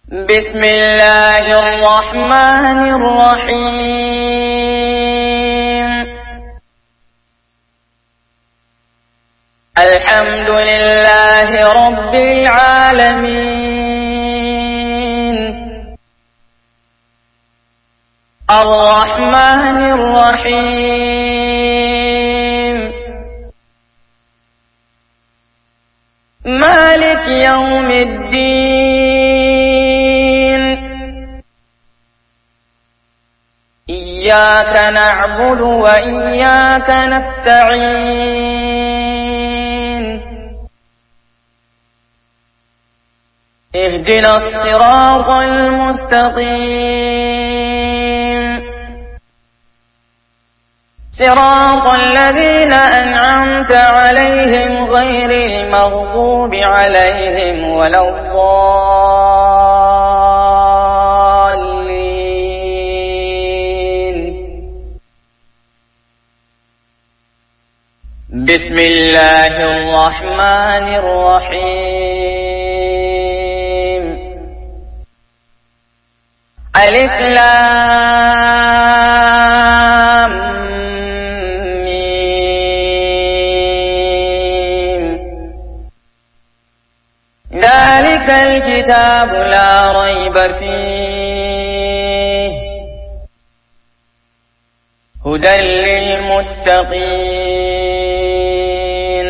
بسم الله الرحمن الرحيم الحمد لله رب العالمين الرحمن الرحيم مالك يوم الدين إياك نعبد وإياك نستعين اهدنا الصراط المستقيم صراط الذين أنعمت عليهم غير المغضوب عليهم ولا الضالين بسم الله الرحمن الرحيم ألف لام ميم ذلك الكتاب لا ريب فيه هدى للمتقين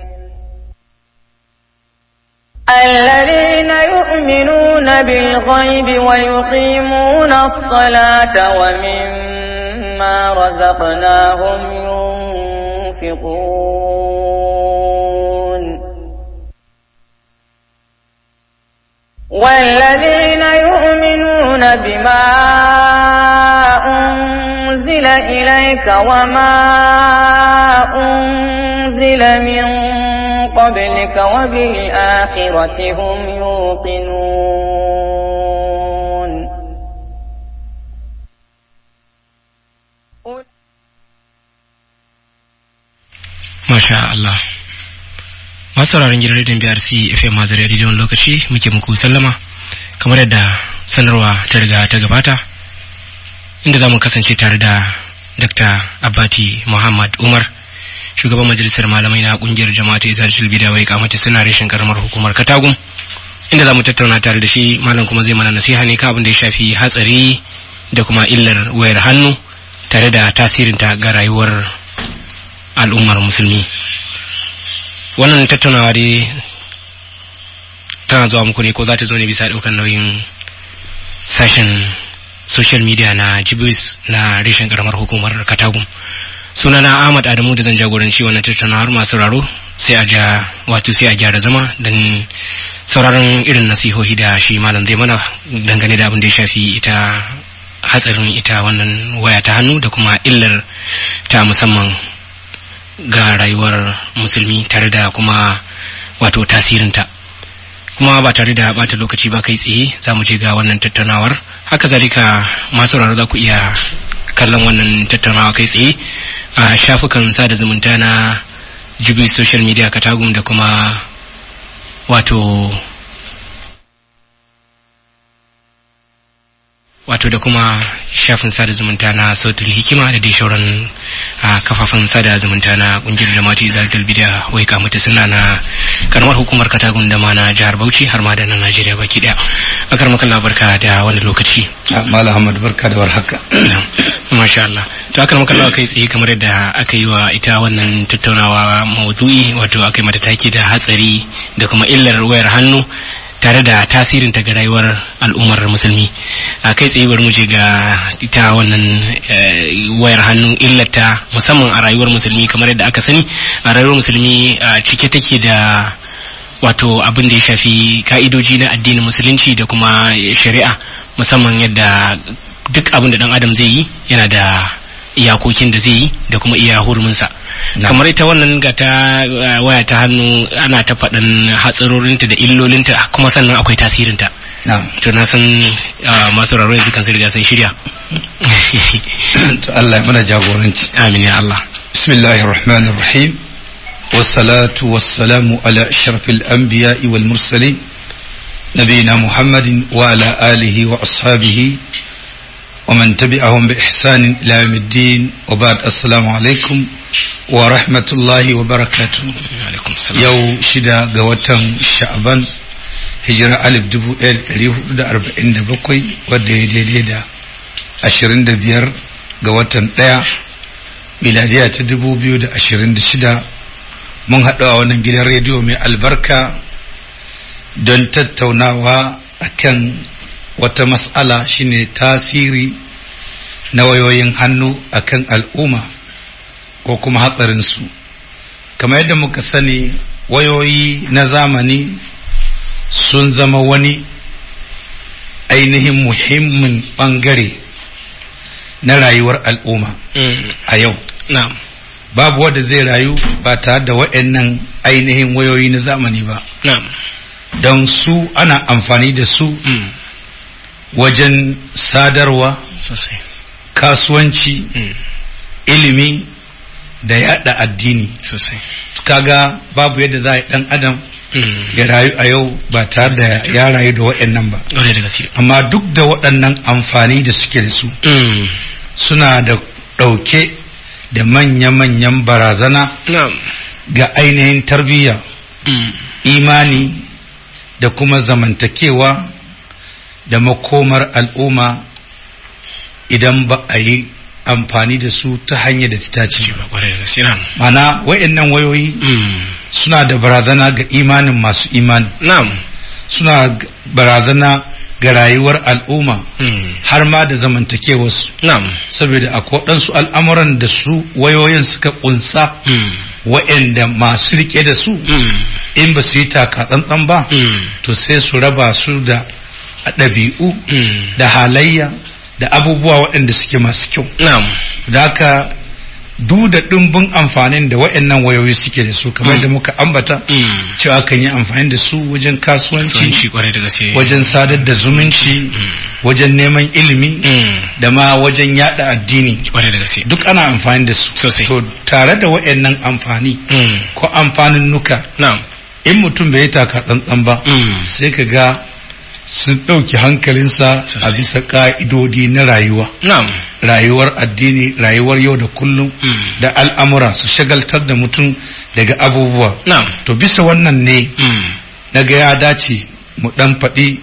الذين يؤمنون بالغيب ويقيمون الصلاة ومما رزقناهم ينفقون والذين يؤمنون بما أنزل إليك وما أنزل من قبلك وبالآخرة هم يوقنون Masha Allah. Masu sauraron gidan rediyon BRC FM Mazari rediyon lokaci muke muku sallama kamar yadda sanarwa ta riga ta gabata inda za mu kasance tare da Dr. Abbati Muhammad Umar shugaban majalisar malamai na kungiyar jama'a ta Izar Shilbida wai kamata suna reshen karamar hukumar Katagum inda za mu tattauna tare da shi malam kuma zai mana nasiha ne kan abin da ya shafi hatsari da kuma illar wayar hannu tare da tasirinta ga rayuwar al'ummar musulmi wannan tattaunawa dai tana zuwa muku ne ko za ta zo ne bisa ɗaukar nauyin sashen social media na jibis na reshen karamar hukumar katagum sunana ahmad adamu da zan jagoranci wannan tattaunawar masu raro sai a ja wato sai a gyara zama don sauraron irin nasihohi da shi malam zai mana dangane da abin da ya shafi ita hatsarin ita wannan waya ta hannu da kuma illar ta musamman ga rayuwar musulmi tare da kuma wato tasirinta kuma ba tare da bata lokaci ba kai tsaye za mu je ga wannan tattaunawar haka zalika masu raro za ku iya kallon wannan tattaunawa kai tsaye a shafukan sada zumunta na jibi social media katagum da kuma wato wato da kuma shafin sada zumunta na sautul hikima da dai shauran a kafafen sada zumunta na kungiyar jama'ati zalatul bidiya wai kamata suna na karamar hukumar katagun da ma na jihar bauchi har ma da na najeriya baki daya akar makalla barka da wani lokaci Mala Ahmad barka da warhaka. masha Allah to akar makalla kai tsaye kamar yadda aka yi wa ita wannan tattaunawa maudu'i wato aka yi mata take da hatsari da kuma illar wayar hannu tare da tasirin ta ga rayuwar al'ummar musulmi a kai tsaye bari mu je ga ita wannan wayar hannu illata musamman a rayuwar musulmi kamar yadda aka sani a rayuwar musulmi cike take da wato abin da ya shafi ka'idoji na addinin musulunci da kuma shari'a musamman yadda duk abin da dan adam zai yi yana da iyakokin da zai yi da kuma iya huruminsa kamar ita wannan ga ta waya ta hannu ana ta faɗin hatsarorinta da illolinta kuma sannan akwai tasirinta to na san masu raro yanzu kan riga sun shirya to Allah ya mana jagoranci amin ya Allah bismillahir rahmanir rahim والصلاة والسلام على أشرف الأنبياء والمرسلين نبينا محمد وعلى آله وأصحابه ومن تبعهم بإحسان إلى يوم الدين وبعد السلام عليكم ورحمة الله وبركاته alaikum salam yau shida ga watan sha'aban hijira alif dubu ɗaya da ɗari hudu da arba'in da bakwai wadda ya daidai da ashirin da biyar ga watan ɗaya miladiya ta dubu biyu da ashirin da shida mun haɗu a wannan gidan rediyo mai albarka don tattaunawa akan wata mas'ala shine tasiri na wayoyin hannu akan al'umma ko kuma hatsarinsu kamar yadda muka sani wayoyi na zamani sun zama wani ainihin muhimmin bangare na rayuwar al'umma Mm, a yau na'am babu wanda zai rayu ba tare da waɗannan ainihin wayoyi na zamani ba na'am don su ana amfani da su Mm, wajen sadarwa sosai kasuwanci Mm, ilimi da yada addini sosai kaga babu yadda za a yi dan adam Mm, ya rayu a yau ba tare da ya rayu da waɗannan ba ƙwarai da gaske amma duk da waɗannan amfani da suke da su Mm, suna da ɗauke da manya-manyan barazana na'am ga ainihin tarbiyya Mm, imani da kuma zamantakewa da makomar al'umma idan ba a yi amfani da su ta hanyar da ta dace ba ƙwarai da gaske na'am mana wayannan wayoyi Mm, suna da barazana ga imanin masu imani na'am suna g- barazana ga rayuwar al'umma Mm, har ma da zamantakewarsu na'am saboda akwai waɗansu al'amuran da su wayoyin suka ƙunsa Mm, wa'anda masu rike da su mm, in ba su yi taka tsantsan ba mm, to sai su raba su da ɗabi'u mm, da halayya da abubuwa waɗanda suke masu kyau na'am da haka duk da ɗimbin amfanin da waɗannan wayoyi suke da su kamar Mm. da muka ambata Mm, cewa kan yi amfani da su wajen kasuwanci kasuwanci ƙwarai da gaske wajen sadar da zumunci Mm, wajen neman ilimi mm, da ma wajen yada addini ƙwarai da gaske duk ana amfani da su Sosai. to tare da waɗannan amfani Mm, ko amfanin nuka na'am in mutum bai yi taka tsantsan ba Mm, sai ka ga sun ɗauki hankalinsa a Sosai. bisa ƙa'idodi na rayuwa na'am rayuwar addini rayuwar yau da kullum Mm, da al'amura su shagaltar da mutum daga abubuwa na'am to bisa wannan ne Mm, na ga ya dace mu ɗan faɗi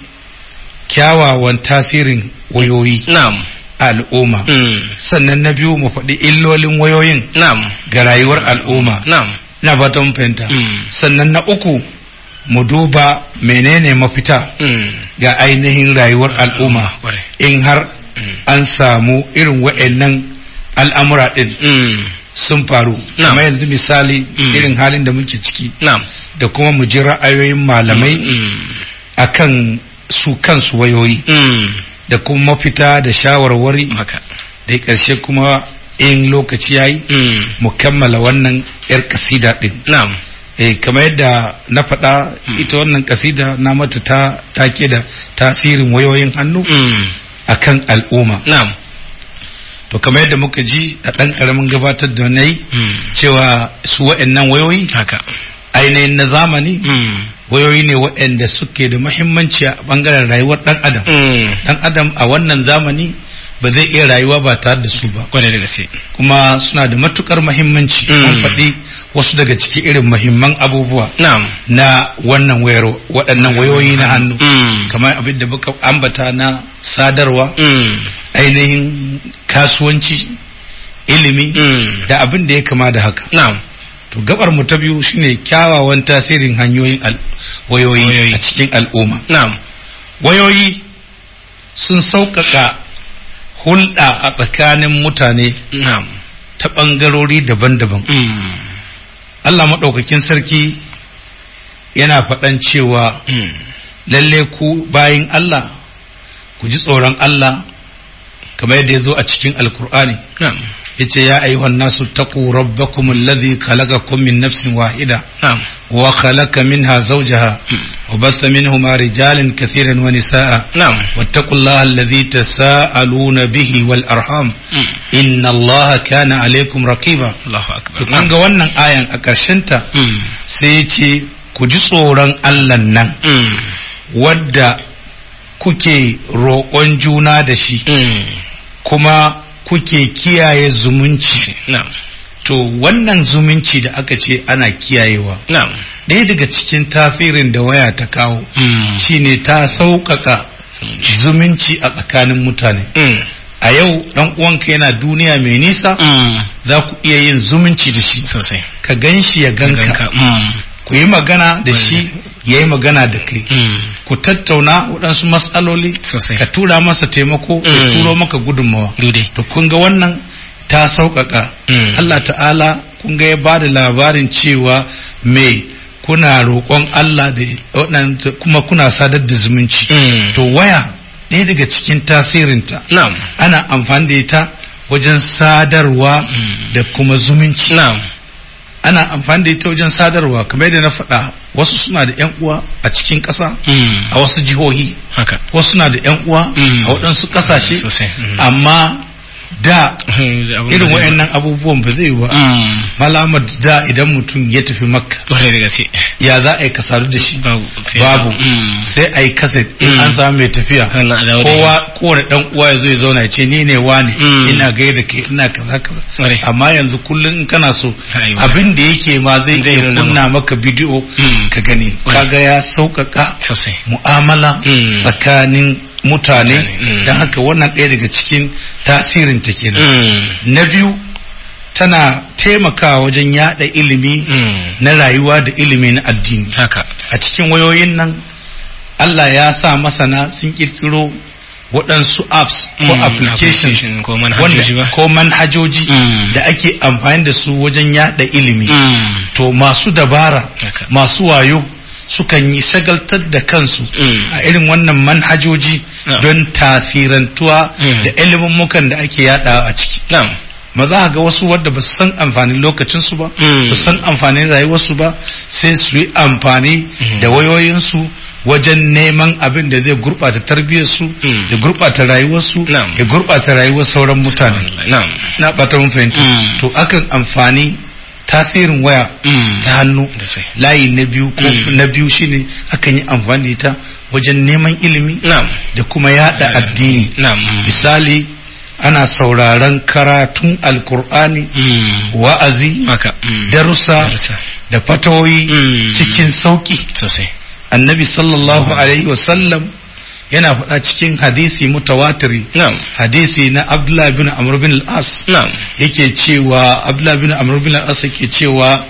kyawawan tasirin wayoyi na'am a al'umma Mm, sannan na biyu mu faɗi illolin wayoyin na'am ga rayuwar al'umma na'am ina ba ta mun fahimta Mm, sannan na uku mu duba menene mafita mm, ga ainihin rayuwar al'umma ƙwarai in har Mm, an samu irin wa'annan al'amura ɗin mm, sun faru Na'am. kamar yanzu misali Mm. irin halin da muke ciki na'am da kuma mu ji ra'ayoyin malamai Mm, akan su kansu wayoyi mm, da kuma mafita da shawarwari haka da ƙarshe kuma in lokaci yayi Mm, mu kammala wannan 'yar kasida ɗin na'am eh kamar yadda na faɗa Mm. ita wannan kasida na mata ta take da tasirin wayoyin hannu Mm, akan al'umma na'am to kamar yadda muka ji a ɗan ƙaramin gabatar da na yi Mm, cewa su wa'annan wayoyi haka ainihin na zamani Mm, wayoyi ne waɗanda suke da muhimmanci a ɓangaren rayuwar ɗan adam mm, ɗan adam a wannan zamani ba zai iya rayuwa ba tare da su ba ƙwarai da gaske kuma suna da matukar muhimmanci Mm. an faɗi wasu daga ciki irin muhimman abubuwa na'am na wannan wayar waɗannan wayoyi na hannu Mm, kamar abin da muka ambata na sadarwa mm, ainihin kasuwanci ilimi mm, da abin da ya kama da haka na'am to gabar mu ta biyu shine kyawawan tasirin hanyoyin al- wayoyi Wayoyi. a cikin al'umma na'am wayoyi sun sauƙaƙa hulɗa a tsakanin mutane na'am ta ɓangarori daban-daban Mm, Allah maɗaukakin sarki yana faɗan cewa mm, lalle ku bayin Allah ku ji tsoron Allah kamar yadda ya zo a cikin alkur'ani na'am yace ya ayyuhan nasu taqu rabbakum alladhi khalaqakum min nafsin wahida na'am wa khalaqa minha zawjaha wa basta minhuma rijalan kathiran wa nisaa na'am واتقوا الله الذي تساءلون به والأرحام Mm, إن الله كان عليكم رقيبا Allahu akbar to kun ga wannan ayan a ta Mm, sai ya ce ku ji tsoron Allah nan mm, wadda kuke roƙon juna da shi Mm. kuma kuke kiyaye zumunci na'am to wannan zumunci da aka ce ana kiyayewa na'am ɗaya daga cikin tasirin da waya ta kawo Mm. shine ta sauƙaƙa Zumunci. zumunci a tsakanin mutane Mm. a yau ɗan uwanka yana duniya mai nisa Mm. za ku iya yin zumunci da shi sosai ka gan shi ya ganka ganka Mm. ku yi magana da shi ya yi magana da kai Mm. ku tattauna waɗansu matsaloli sosai ka tura masa taimako ya Mm. turo maka gudunmawa dude to kun ga wannan ta sauƙaƙa Mm. Allah ta'ala kun ga ya ba da labarin cewa me kuna roƙon Allah da waɗanda kuma kuna sadar da zumunci Mm. to waya ɗaya daga cikin tasirinta na'am ana amfani da ita wajen sadarwa Mm. da kuma zumunci na'am ana amfani da ita wajen sadarwa kamar yadda na faɗa wasu suna da 'yan uwa a cikin ƙasa Mm. a wasu jihohi haka wasu suna da 'yan uwa Mm. a waɗansu ƙasashe sosai Mm. amma da Abun irin da zai- wayannan abubuwan ba zai yi ba Mm. malamar da idan mutum ya tafi makka Kwarai da gaske ya za a yi kasadu da shi babu sai babu Mm. sai a yi kaset in Mm. an samu mai tafiya Sannan a dawo da kowa kowane dan uwa ya zo ya zauna ya ce ni ne wani Mm. ina gaida kai ina kaza kaza Kwarai. amma yanzu kullum in kana so Ai, abin da yake ma zai Zai iya nuna kunna maka bidiyo Mm. ka gani Kwarai. kaga ya sauƙaƙa sosai mu'amala Mm. tsakanin mutane Mutane, mm. don haka wannan ɗaya daga cikin tasirin ta kenan Mm. na biyu tana taimakawa wajen yada ilimi Mm. na rayuwa da ilimi na addini haka a cikin wayoyin nan Allah ya sa masana sun kirkiro waɗansu apps ko Mm, applications application ko manhajoji wanda ba. ko manhajoji Mm. da ake amfani da su wajen yada ilimi Mm. to masu dabara Haka. masu wayo sukan yi shagaltar da kansu Mm. a irin wannan manhajoji Yeah. don tasirantuwa Mm. da ilimin da ake yada a ciki na'am ma za ga wasu wadda ba su san amfanin lokacinsu ba Mm. ba su san amfanin rayuwarsu ba sai su yi amfani Mm. da wayoyinsu wajen neman abin da zai gurɓata tarbiyyarsu Mm. ya gurɓata rayuwarsu Na'am. ya gurɓata rayuwar sauran mutane na'am na ɓata mun fahimta Mm. to akan amfani tasirin waya Mm. ta hannu da sai layi na biyu ko Mm. na biyu shine akan yi amfani da ita wajen neman ilimi na'am da kuma yada addini na'am Mm. misali ana sauraron karatun alkur'ani Mm. wa'azi haka Mm. darussa Darussa. da fatawoyi Mm. cikin sauki sosai annabi sallallahu alaihi wasallam yana faɗa cikin hadisi mutawatiri na'am hadisi na abdullah bin amr bin al-as na'am yake cewa abdullah bin amr bin al-as yake cewa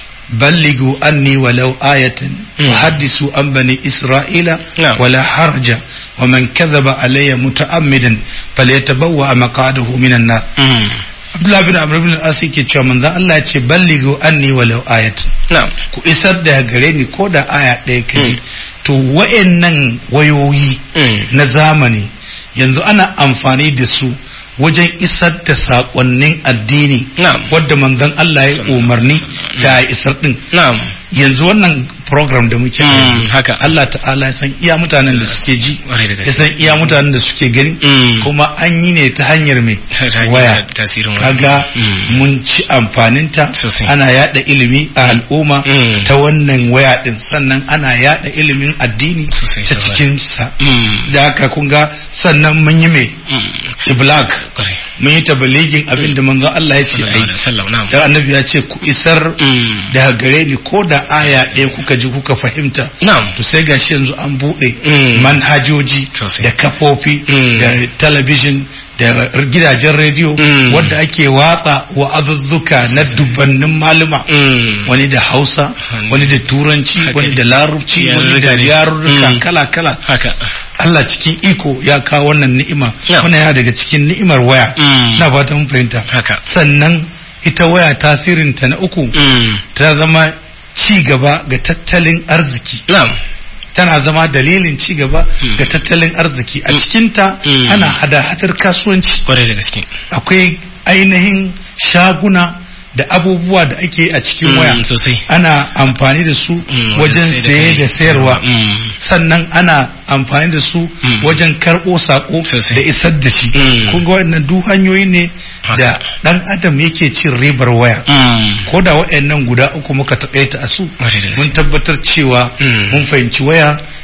balligu anni walau ayatan Mm. wa haddisu an bani isra'ila Na'am. wala harja wa man kadhaba alayya muta'ammidan falyatabawwa maqadahu minan nar Mm. abdullah bin amr bin al-as yake cewa manzon Allah ya ce balligu anni walau ayatan na'am ku isar da gare ni ko da aya ɗaya ka ji Mm. to wa'annan wayoyi Mm. na zamani yanzu ana amfani da su wajen isar da saƙonnin addini Na'am. wadda manzon Allah ya umarni da ya isar din na'am yanzu wannan program da muke a Mm, yanzu haka. Allah ta'ala ya san iya mutanen da suke ji Ƙwarai da ya gaske san iya mutanen da suke gani Mm. kuma an yi ne ta hanyar mai Ta hanyar waya tasirin waya. kaga Mm. mun ci amfaninta Sosai. ana yada ilimi a al'umma Mm. ta wannan waya din sannan ana yada ilimin addini Sosai, ta sosai. cikin sa Mm. da haka kun ga sannan mun yi mai Mm. iblak Ƙwarai. mun yi tabaligin abin da manzon Allah ya ce Sallallahu alaihi ai wasallam na'am dan annabi ya ce ku isar Mm. daga gare ni ko da aya ɗaya kuka ji kuka fahimta na'am to sai gashi yanzu an buɗe Mm. manhajoji Sosai. da kafofi Mm. da talabijin da gidajen rediyo Mm. wadda ake watsa wa'azuzzuka na dubbannin maluma Mm. wani da hausa Wani- wani da turanci Haka wani ne. da larabci wani da Yarurruka ne. yarurruka Mm. kala-kala haka Allah cikin iko ya kawo wannan ni'ima Yeah. wannan yana daga cikin ni'imar waya Mm. na fata mun fahimta haka sannan ita waya tasirinta na uku Mm. ta zama ci gaba ga tattalin arziki na'am tana zama dalilin ci gaba Mm. ga tattalin arziki a Mm. cikinta Mm. ana hada-hadar kasuwanci Ƙwarai da gaske akwai ainihin shaguna da abubuwa da ake a cikin Mm, waya sosai ana amfani da su Mm, wajen sai saye kai. da sayarwa Mm. sannan ana amfani da su Mm. wajen karɓo sako Sosai. da isar da shi Mm. kun ga waɗannan duk hanyoyi ne Haka. da ɗan adam yake cin ribar waya Mm. ko da waɗannan guda uku muka taƙaita a su Ƙwarai da gaske mun tabbatar cewa Mm. mun fahimci waya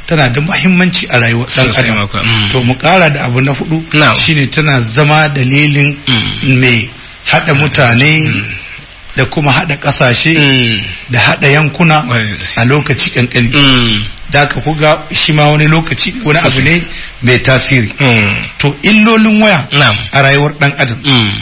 tana da muhimmanci a rayuwar dan Sosai adam mako, mm. to mu kara da abu na hudu Na'am. shine tana zama dalilin Mm. mai hada mutane Mm. da kuma hada kasashe Mm. da hada yankuna Kwarai da gaske. a lokaci kankani Mm. da aka kuga shi ma wani lokaci wani abu ne mai tasiri Mm. to illolin waya Na'am. a rayuwar dan adam Mm.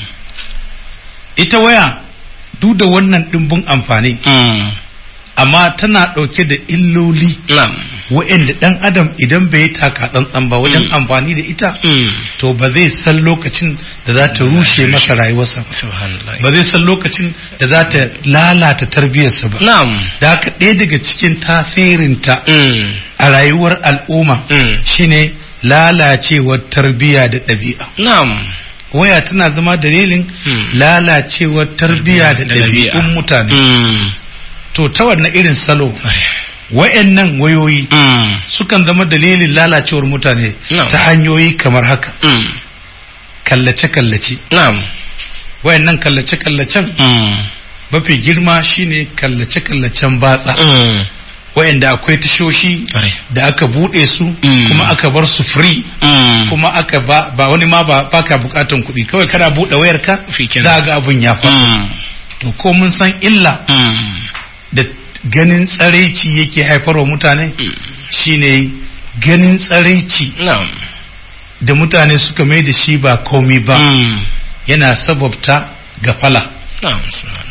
ita waya duk da wannan dimbin amfani Mm. amma tana ɗauke da illoli Na'am. wa'anda ɗan adam idan bai yi taka tsantsan ba wajen Mm. amfani da ita Mm. to ba zai san lokacin da za ta rushe masa rayuwarsa ba Subhanallah. ba zai san lokacin da za ta lalata tarbiyyarsa ba Na'am. da haka ɗaya daga cikin tasirinta Mm. a rayuwar al'umma Mm. shine lalacewar tarbiyya da ɗabi'a Na'am. waya tana zama dalilin Mm. lalacewar tarbiyya da ɗabi'un mutane Mm. to ta wannan irin salo Kwarai. wayannan wayoyi Mm. sukan zama dalilin lalacewar mutane Na'am. ta hanyoyi kamar haka Mm. kallace-kallace Na'am. wayannan kallace-kallacen Mm. mafi girma shine kallace-kallacen batsa Mm. wayanda akwai tashoshi Kwarai. da aka bude su Mm. kuma aka bar su free Mm. kuma aka ba, ba wani ma ba baka bukatan kuɗi kawai kana bude wayarka Shikenan. za ga abun ya faru Mm. to ko mun san illa Mm. da ganin tsaraici yake haifarwa mutane Mm. shine ganin tsaraici Na'am. da mutane suka mai da shi ba komi ba Mm. yana sababta gafala Na'am. Subhanallah.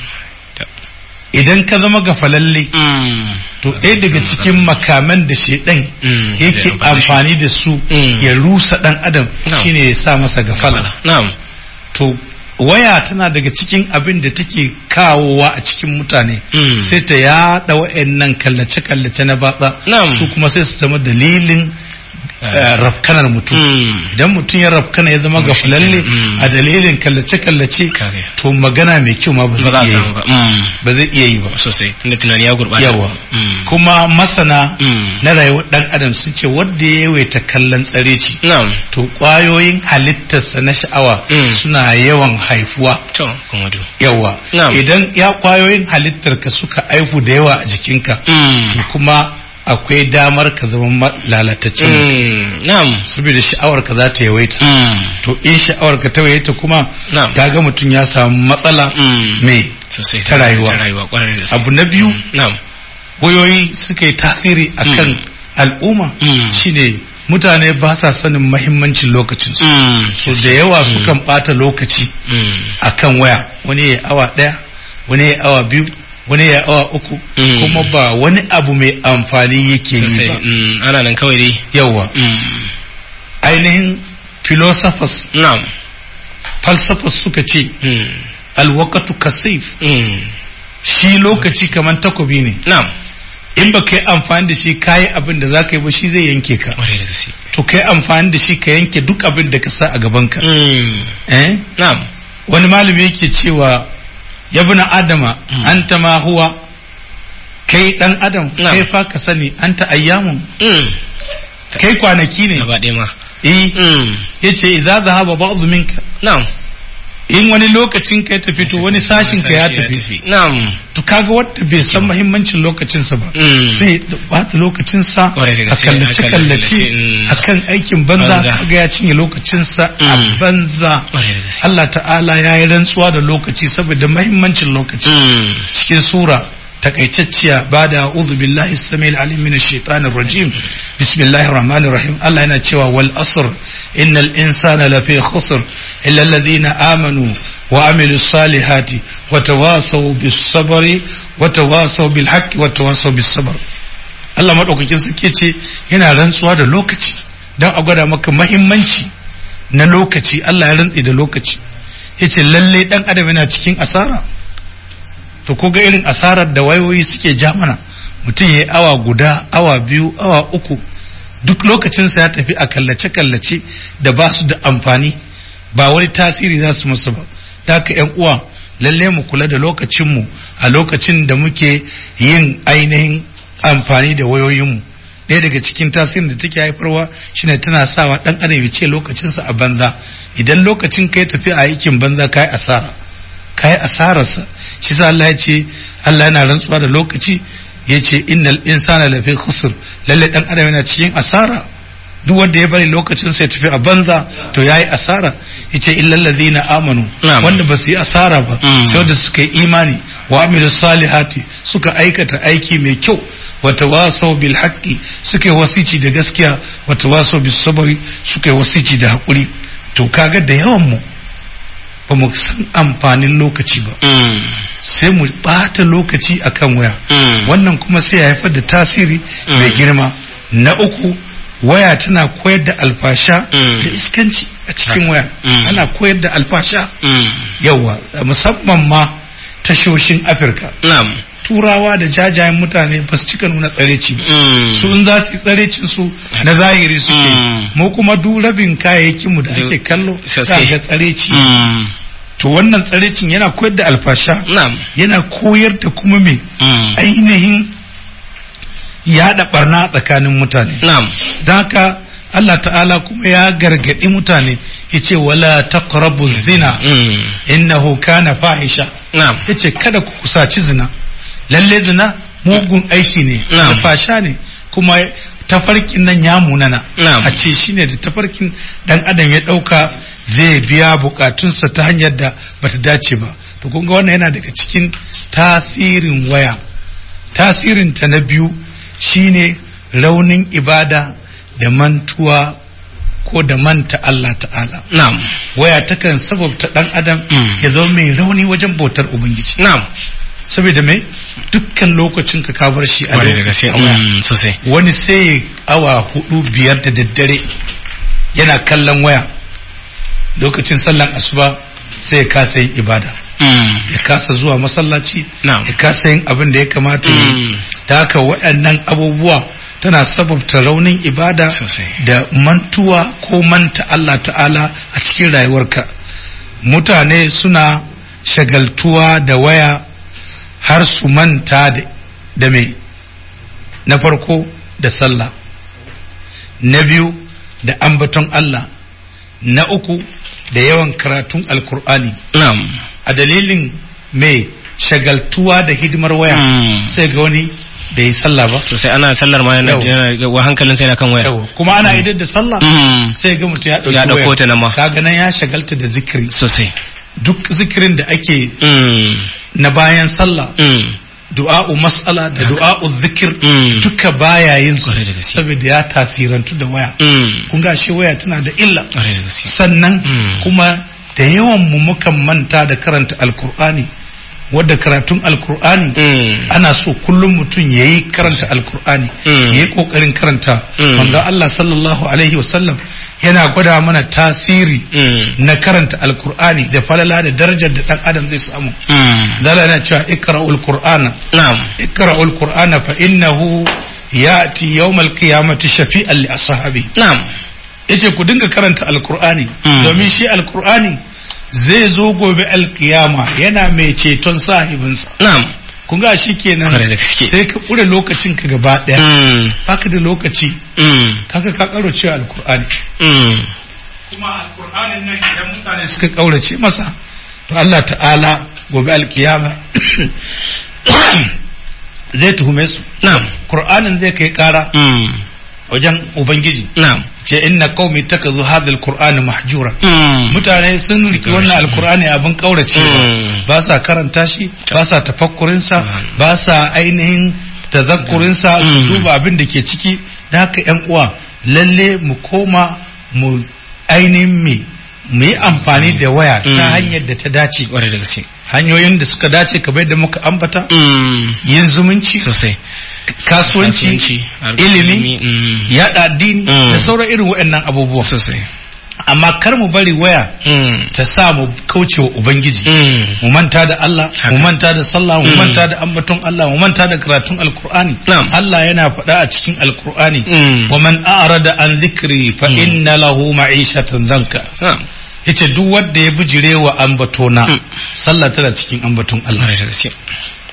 idan ka zama gafalalle Mm. to ɗaya daga cikin makaman da shaidan Mm. yake Zai amfani amfani da su Mm. ya rusa ɗan adam No. shine ya sa masa gafala Na'am. to waya tana daga cikin abin da take kawowa a cikin mutane Mm. sai ta yaɗa wa'annan kallace-kallace na batsa Na'am. su kuma sai su zama dalilin eh, rafkanar mutum Mm. idan mutum ya rafkana ya zama Mm, gafalalle mm. a dalilin kallace-kallace Kare. to magana mai kyau ma ba Ba za a zai iya samu yi ba. Mm. ba zai iya yi ba Sosai. Tunda tunani ya gurɓata. yawa Mm. kuma masana Mm. na rayuwar dan adam sun ce wanda ya yawaita kallon tsareci Na'am. to kwayoyin halittarsa na sha'awa Mm. suna yawan haifuwa To, kuma do. yawa Na'am. idan ya kwayoyin halittarka suka aifu da yawa a jikinka Mm. to kuma akwai damar ka zama ma- lalataccen mutum Mm. Na'am. saboda sha'awar ka za ta yawaita Mm. to in sha'awar ka ta yawaita kuma Na'am. kaga mutum ya samu matsala Mm. mai Sosai. ta rayuwa. Ta rayuwa kwarai da gaske. abu na biyu Mm. Na'am. wayoyi suka yi tasiri akan Mm. al'umma Mm. shine mutane ba sa sanin mahimmancin lokacinsu Mm. so da yawa sukan bata lokaci Mm. akan waya wani ya awa daya wani ya awa biyu wani ya awa uku Mm. kuma ba wani abu mai amfani yake yi Sosai. ba Mm. Ana nan kawai dai. yawa Mm. ainihin philosophers Na'am. falsafas suka ce Mm. alwakatu kasif Mm. shi lokaci kamar takobi ne Na'am. in ba ka yi amfani da shi kayi abin da za ka yi ba shi zai yanke ka Kwarai da gaske. to ka yi amfani da shi ka yanke duk abin da ka sa a gabanka Mm. eh Na'am. wani malami yake cewa ya bi na adama Mm. anta ma huwa kai dan adam Na'am. kai fa ka sani anta ayyamun Mm. kai kwanaki ne Gaba ɗaya ma. eh Mm. yace idza zahaba ba'd minka Na'am. in wani lokacin ka ya tafi to wani sashin ka ya tafi Na'am. to kaga wanda bai san muhimmancin lokacin sa ba Mm. sai ya bata lokacin sa Kwarai da a gaske, kallace a kallace kallace, mm. akan aikin banza Banza. kaga ya cinye lokacin sa a Mm. banza Kwarai da gaske. Allah ta'ala ya yi rantsuwa da lokaci saboda mahimmancin lokaci Mm. cikin sura takaitacciya ba da a'udhu billahi samil alim min shaitanir rajim bismillahir rahmanir rahim Allah yana cewa wal asr innal insana lafi khusr illa alladhina amanu wa amilus salihati wa tawasaw bis sabri wa tawasaw bil haqqi wa tawasaw bis sabr Allah madaukakin suke ce yana rantsuwa da lokaci dan a gwada maka mahimmanci na lokaci Allah ya rantsi da lokaci yace lalle dan adam yana cikin asara to ko ga irin asarar da wayoyi suke ja mana mutum ya yi awa guda awa biyu awa uku duk lokacinsa ya tafi a kallace-kallace da ba su da amfani ba wani tasiri za su musu ba da haka yan uwa lalle mu kula da lokacinmu a lokacin da muke yin ainihin amfani da wayoyinmu ɗaya daga cikin tasirin da take haifarwa shine tana sawa ɗan adam ya ce lokacinsa a banza idan lokacin ka ya tafi a aikin banza ka yi asara ka yi asararsa shi sa Allah ya ce Allah yana rantsuwa da lokaci yace innal insana lafi khusr lalle dan adam yana cikin asara duk wanda ya bari lokacin sai tafi a banza to yayi asara yace illal ladina amanu Na'am. wanda ba su yi asara ba Mm. sai wanda suka yi imani wa amilu salihati suka aikata aiki mai kyau wa tawasaw bil haqqi suka yi wasici da gaskiya wa tawasaw bis sabri suka yi wasici da hakuri to kaga da yawan mu ba mu san amfanin lokaci ba Mm. sai mu bata lokaci akan waya Mm. wannan kuma sai ya haifar da tasiri Mm. mai girma na uku waya tana koyar da alfasha Mm. da iskanci a cikin waya Mm. ana koyar da alfasha Mm. yawa musamman ma tashoshin afirka Na'am. turawa da jajayen mutane ba su cika nuna tsareci ba Mm. su in za su yi tsarecin su na zahiri suke Mm. mu kuma duk rabin kayayyakin mu da ake kallo Sosai. za ga tsareci Mm. to wannan tsarecin yana koyar da alfasha Na'am. yana koyar da kuma me Mm. ainihin yaɗa barna tsakanin mutane Na'am. don haka Allah ta'ala kuma ya gargaɗi mutane yace wala taqrabu zina Mm. innahu kana fahisha Na'am. yace kada ku kusaci zina lalle zina mugun aiki ne Na'am. alfasha ne kuma tafarkin nan ya munana Na'am. a ce shine da tafarkin dan adam ya dauka zai biya bukatunsa ta hanyar da bata dace ba to kun ga wannan yana daga cikin tasirin waya tasirin ta na biyu shine raunin ibada da mantuwa ko da manta Allah ta'ala Na'am. waya takan sababta dan adam Mm. ya zama mai rauni wajen bautar ubangiji Na'am. saboda mai dukkan lokacin ka ka bar shi a Kwarai da gaske. a waya. Mm. Sosai. wani sai ya awa hudu biyar da daddare yana kallon waya lokacin sallan asuba sai ya kasa yin ibada Mm. ya kasa zuwa masallaci Na'am. ya kasa yin abin da ya kamata ya yi Mm. ta haka waɗannan abubuwa tana sababta raunin ibada Sosai. da mantuwa ko manta Allah ta'ala a cikin rayuwarka mutane suna shagaltuwa da waya har su manta da, da me na farko da sallah na biyu da ambaton Allah na uku da yawan karatun alkur'ani Na'am. a dalilin mai shagaltuwa da hidimar waya Mm. sai ga wani da yi sallah ba Sosai ana sallar ma yana Yau. yana wa hankalin sai yana kan waya. Yawa. kuma ana idar da sallah Mm. sai ga mutum ya ɗauki Ya ɗauko wayar. ta nan ma. kaga nan ya shagalta da zikiri Sosai. duk zikirin da ake Mm. na bayan sallah Mm. du'a'u mas'ala da du'a'u zikir Mm. duka baya yin su Kwarai da gaske. saboda ya tasirantu da waya Mm. kun ga shi waya tana da illa Kwarai da gaske. sannan Mm. kuma da yawan mu mukan manta da karanta alkur'ani wadda karatun alkur'ani Mm. ana so kullum mutum ya yi karanta alkur'ani Mm. ya yi kokarin karanta Mm. manzo Allah sallallahu alaihi wasallam yana gwada mana tasiri Mm. na karanta alkur'ani da falala da darajar da dan adam zai samu Mm. zala yana cewa ikra'ul qur'ana Na'am. ikra'ul qur'ana fa innahu ya'ti yawmal qiyamati shafi'an li ashabi Na'am. yace ku dinga karanta alkur'ani Mm. domin shi alkur'ani zai zo gobe alkiyama yana mai ceton sahibinsa Na'am. kun ga shi kenan Kwarai da gaske. sai ka ƙure lokacin ka gaba ɗaya Mm. baka da lokaci Mm. kaga ka ƙaurace alkur'ani Mm. kuma alkur'anin nan idan mutane suka ƙaurace masa to Allah ta'ala gobe alkiyama zai tuhume su Na'am. Qur'anin zai kai ƙara Mm. wajen ubangiji Na'am. ce inna qaumi takazu hadha alqur'ana mahjura Mm. mutane sun riki wannan alkur'ani abin kauracewa Mm. ba sa karanta shi ba sa tafakkurinsa Mm. ba sa ainihin tazakkurinsa su Mm. duba abin da ke ciki da haka yan uwa lalle mu koma mu ainihin me mu yi amfani da waya Mm. ta hanyar da ta dace Kwarai da gaske. hanyoyin da suka dace kamar da muka ambata Mm. yin zumunci Sosai. kasuwanci harkar ilimi Mm. yaɗa addini Mm. da sauran irin waɗannan abubuwa Sosai. amma kar mu bari waya Mm. ta sa mu kaucewa ubangiji Mm. mu manta da Allah Haka. mu manta da sallah mu Mm. manta da ambaton Allah mu manta da karatun alkur'ani Na'am. Allah yana faɗa a cikin alkur'ani Mm. wa man a'rada an dhikri fa Mm. inna lahu ma'ishatan zanka Na'am. yace duk wanda ya bijire wa ambatona Mm. sallah tana cikin ambaton Allah Kwarai da gaske.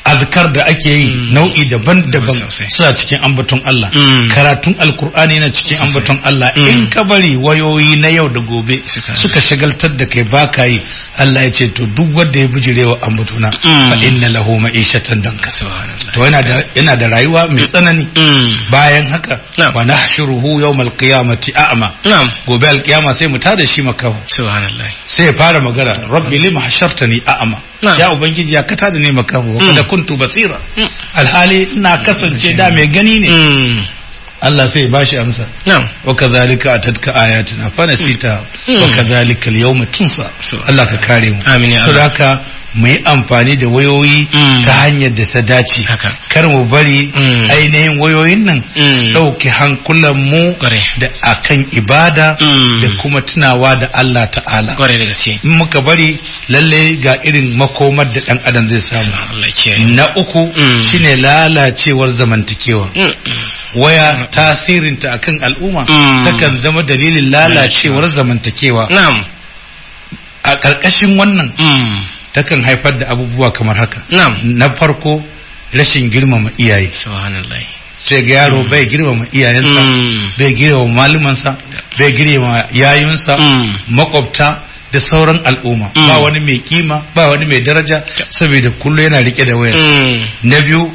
azkar da ake yi Mm. nau'i daban-daban Sosai. suna cikin ambaton Allah Mm. karatun alkur'ani na cikin Sosai. ambaton Allah Mm. in ka bari wayoyi na yau da gobe Suka- suka shagaltar da kai baka yi Allah ya ce to duk wanda ya bijirewa ambatona Mm. fa inna lahu ma'ishatan danka subhanallah to yana da yana da rayuwa mai tsanani Mm. bayan haka Na'am. wa nahshuruhu yawmal qiyamati a'ma na'am gobe alkiyama sai mu tada shi makaho subhanallah sai ya fara magana rabbi lima hashartani a'ma Na'am. ya ubangiji ya kata da ne makaho wa Mm. kada kuntu basira Mm. alhali ina kasance da mai gani ne Mm. Allah sai ya bashi amsa na'am wa kadhalika atatka ayatina fa nasita Mm. wa kadhalika al-yawma tunsa So- Allah ka kare mu Amin ya saboda Allah. haka mu yi amfani da wayoyi Mm. ta hanyar da ta dace Haka. kar mu bari Mm. ainihin wayoyin nan Mm. su ɗauki hankulan mu Kware. da akan ibada Mm. da kuma tunawa da Allah ta'ala kwarai da gaske in muka bari lalle ga irin makomar da ɗan adam zai samu Allah kiyaye na uku Mm. shine lalacewar zamantakewa Mm. waya tasirinta akan al'umma Mm. takan zama dalilin lalacewar zamantakewa na'am a ƙarƙashin wannan Mm. takan haifar da abubuwa kamar haka na'am na farko rashin girmama iyaye subhanallah sai ga yaro bai girmama iyayensa Mm. bai girmama malumansa bai girmama yayunsa Mm. makwabta da sauran al'umma Mm. ba wani mai kima ba wani mai daraja saboda kullu yana rike da wayar Mm. na biyu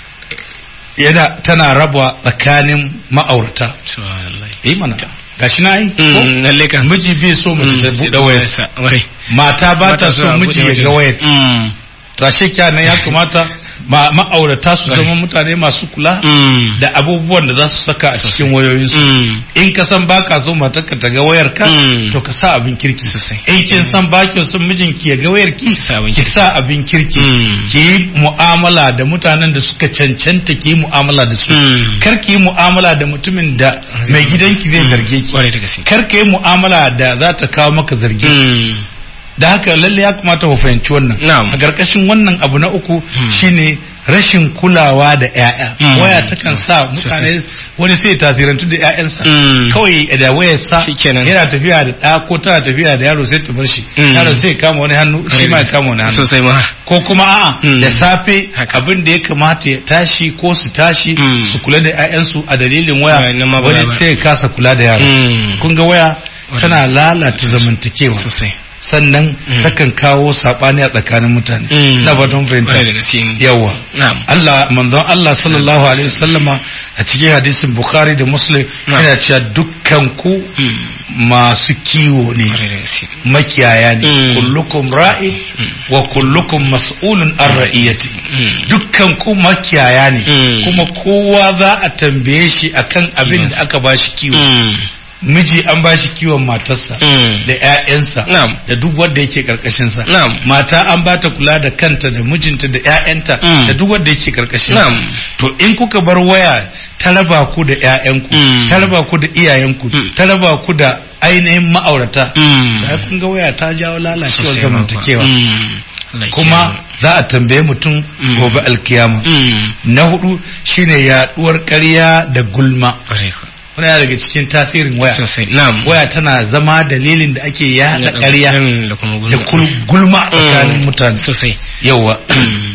yana tana raba tsakanin ma'aurata subhanallah yi mana gashi na yi ko Mm. lalle kan miji bai so mace ta buɗe wayarsa kwarai mata ba ta so miji ya ga wayar Mm. to ashe kenan ya kamata ma- ma'aurata su zama mutane masu kula Mm. da abubuwan da za su saka a cikin wayoyinsu Mm. in ka san baka so matarka ta ga wayar ka Mm. to ka sa abin kirki Sosai. in kin san baki son mijinki ya ga wayar ki Sa abin ki kirki. sa abin kirki Mm. ki yi mu'amala da mutanen da suka cancanta ki yi mu'amala da su Mm. kar ki yi mu'amala da mutumin da mai gidanki zai zarge ki kwarai da gaske kar ka yi mu'amala da za ta kawo maka zargi Mm. da haka lalle ya kamata ku fahimci wannan Na'am. a ƙarƙashin wannan abu na uku shine rashin kulawa da ƴaƴa Mm. waya takan sa mutane wani sai ya tasirantu da ƴaƴansa Mm. kawai da wayar sa Shikenan. yana tafiya da ɗa ko tana tafiya da yaro sai ta bar shi Mm. yaro sai ya kama wani hannu shi ma ya kama wani hannu sosai ma ko kuma a'a Mm. da safe Haka. abin da ya kamata ya tashi ko su tashi Mm. su kula da ƴaƴansu a dalilin waya Waya, nan ma ba wani ba. sai ya kasa kula da yaro Mm. kun ga waya Wani- tana lalata zamantakewa sosai sannan Mm. takan kawo saɓani a tsakanin mutane Mm. na batun kwarai da fahimta gaske yawa na'am Allah manzon Allah sallallahu alaihi wasallama a cikin hadisin Bukhari da Muslim Na'am. yana cewa dukkan ku Mm. masu kiwo ne kwarai da gaske makiyaya ne Mm. kullukum ra'i wa kullukum mas'ulun an ra'iyati Mm. dukkan ku makiyaya ne Mm. kuma kowa za a tambaye shi akan abin da aka bashi kiwo Mm. miji an bashi kiwon matarsa Mm. da ƴaƴansa Na'am. da duk wanda yake karkashin sa Na'am. mata an bata kula da kanta da mijinta da ƴaƴanta Mm. da duk wanda yake karkashin sa Na'am. to in kuka bar waya ta raba ku da ƴaƴanku Mm. ta raba ku da iyayenku Mm. ta raba ku da ainihin ma'aurata Mm. sai kun ga waya ta jawo lalacewar Sosai ma kuwa. zamantakewa Mm. Allah ya kuma kiyaye. za a tambaye mutum Mm. gobe alkiyama Mm. na hudu shine yaduwar ƙarya da gulma kwarai kuwa. wani yana daga cikin tasirin waya sosai na'am waya tana zama dalilin da ake yada ƙarya Mm, da kuma da gulma kul- gulma a tsakanin Mm. mutane sosai yawa Mm.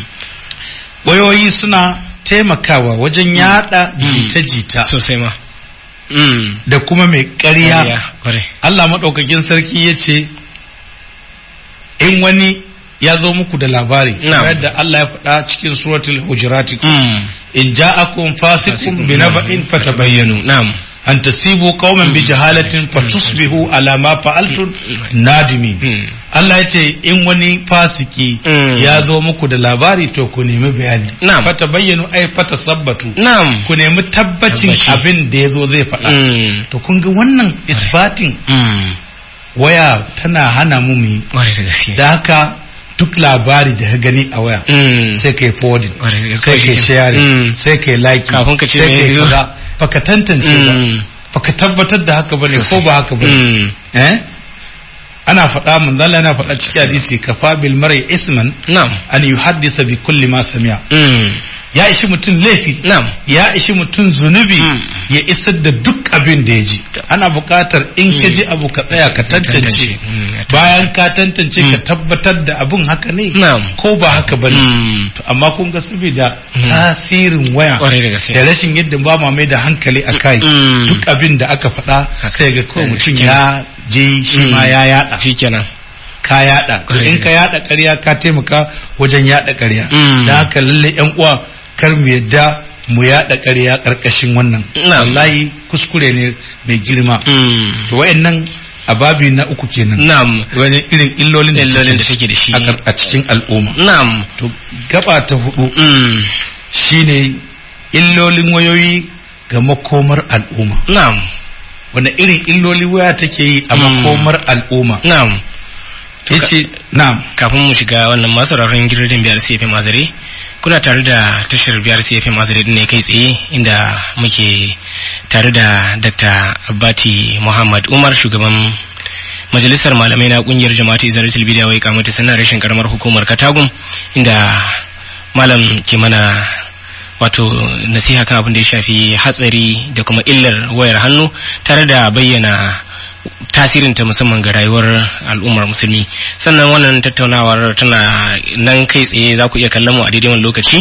wayoyi suna taimakawa wajen yada Mm. jita-jita sosai ma Mm. da kuma mai ƙarya Ƙarya, kwarai Allah maɗaukakin sarki ya ce in wani ya zo muku da labari Na'am. kamar yadda Allah ya faɗa cikin suratul hujurati Mm. in ja'akum fasiqun binaba'in fatabayyanu na'am an tasibu qauman bi jahalatin fatusbihu ala ma fa'altum nadimin Mm. Allah ya ce in wani fasiki Mm. ya zo muku da labari to ku nemi bayani Na'am. fata bayyanu ai fata sabbatu na'am ku nemi tabbacin Tabbaci. abin da ya zo zai faɗa Mm. to kun ga wannan isbatin Mm. waya tana hana mu mu yi kwarai da gaske da haka duk labari da ka gani a waya Mm. sai kai forwarding Kwarai da gaske. sai kai sharing Mm. sai kai like Kafin ka ce sai me kai yazo. kaza baka tantance ba Mm. baka tabbatar da haka bane ko Sosai. ba haka bane Mm. eh ana faɗa mun Allah yana faɗa cikin hadisi kafa bil mar'i isman na'am an yuhaddisa bi kulli ma sami'a Mm. ya ishi mutum laifi na'am ya ishi mutum zunubi Mm. ya isar da duk abin da ya ji ana buƙatar in ka ji abu ka tsaya ka tantance Mm. bayan ka tantance ka Mm. tabbatar da abin haka ne na'am ko ba haka ba ne Mm. to amma kun ga saboda Mm. tasirin waya Kwarai da gaske. da rashin yadda ba ma mai da hankali a kai Mm. duk abin da aka faɗa Haka. sai ga kawai Eh, mutum shikenan. ya je shi ma Mm. ya yada shikenan ka yada to Kwarai in da ka yada ƙarya ka taimaka wajen yada ƙarya Mm. da haka lalle yan uwa kar mu yadda mu yada ƙarya ƙarƙashin wannan Na'am. wallahi kuskure ne mai girma Mm. to wayannan a babi na uku kenan na'am wani irin illolin da Illolin da take take da shi. a kar- a cikin al'umma na'am to gaba ta hudu Mm. shine illolin wayoyi ga makomar al'umma na'am wanda irin illoli waya take yi a Mm. makomar al'umma na'am yace na'am kafin mu shiga wannan masu rarren gidan biyar CFM Mazare kuna tare da tashar biyar CFM Mazare ne kai tsaye inda muke tare da Dr. Abbati Muhammad Umar shugaban majalisar malamai na kungiyar jama'atu Izalatul Bidiya wai kamata sanar rashin karamar hukumar Katagum inda malam ke mana wato nasiha kan abin da ya shafi hatsari da kuma illar wayar hannu tare da bayyana tasirinta musamman ga rayuwar al'ummar musulmi sannan wannan tattaunawar tana nan kai tsaye za ku iya kallon mu a daidai wani lokaci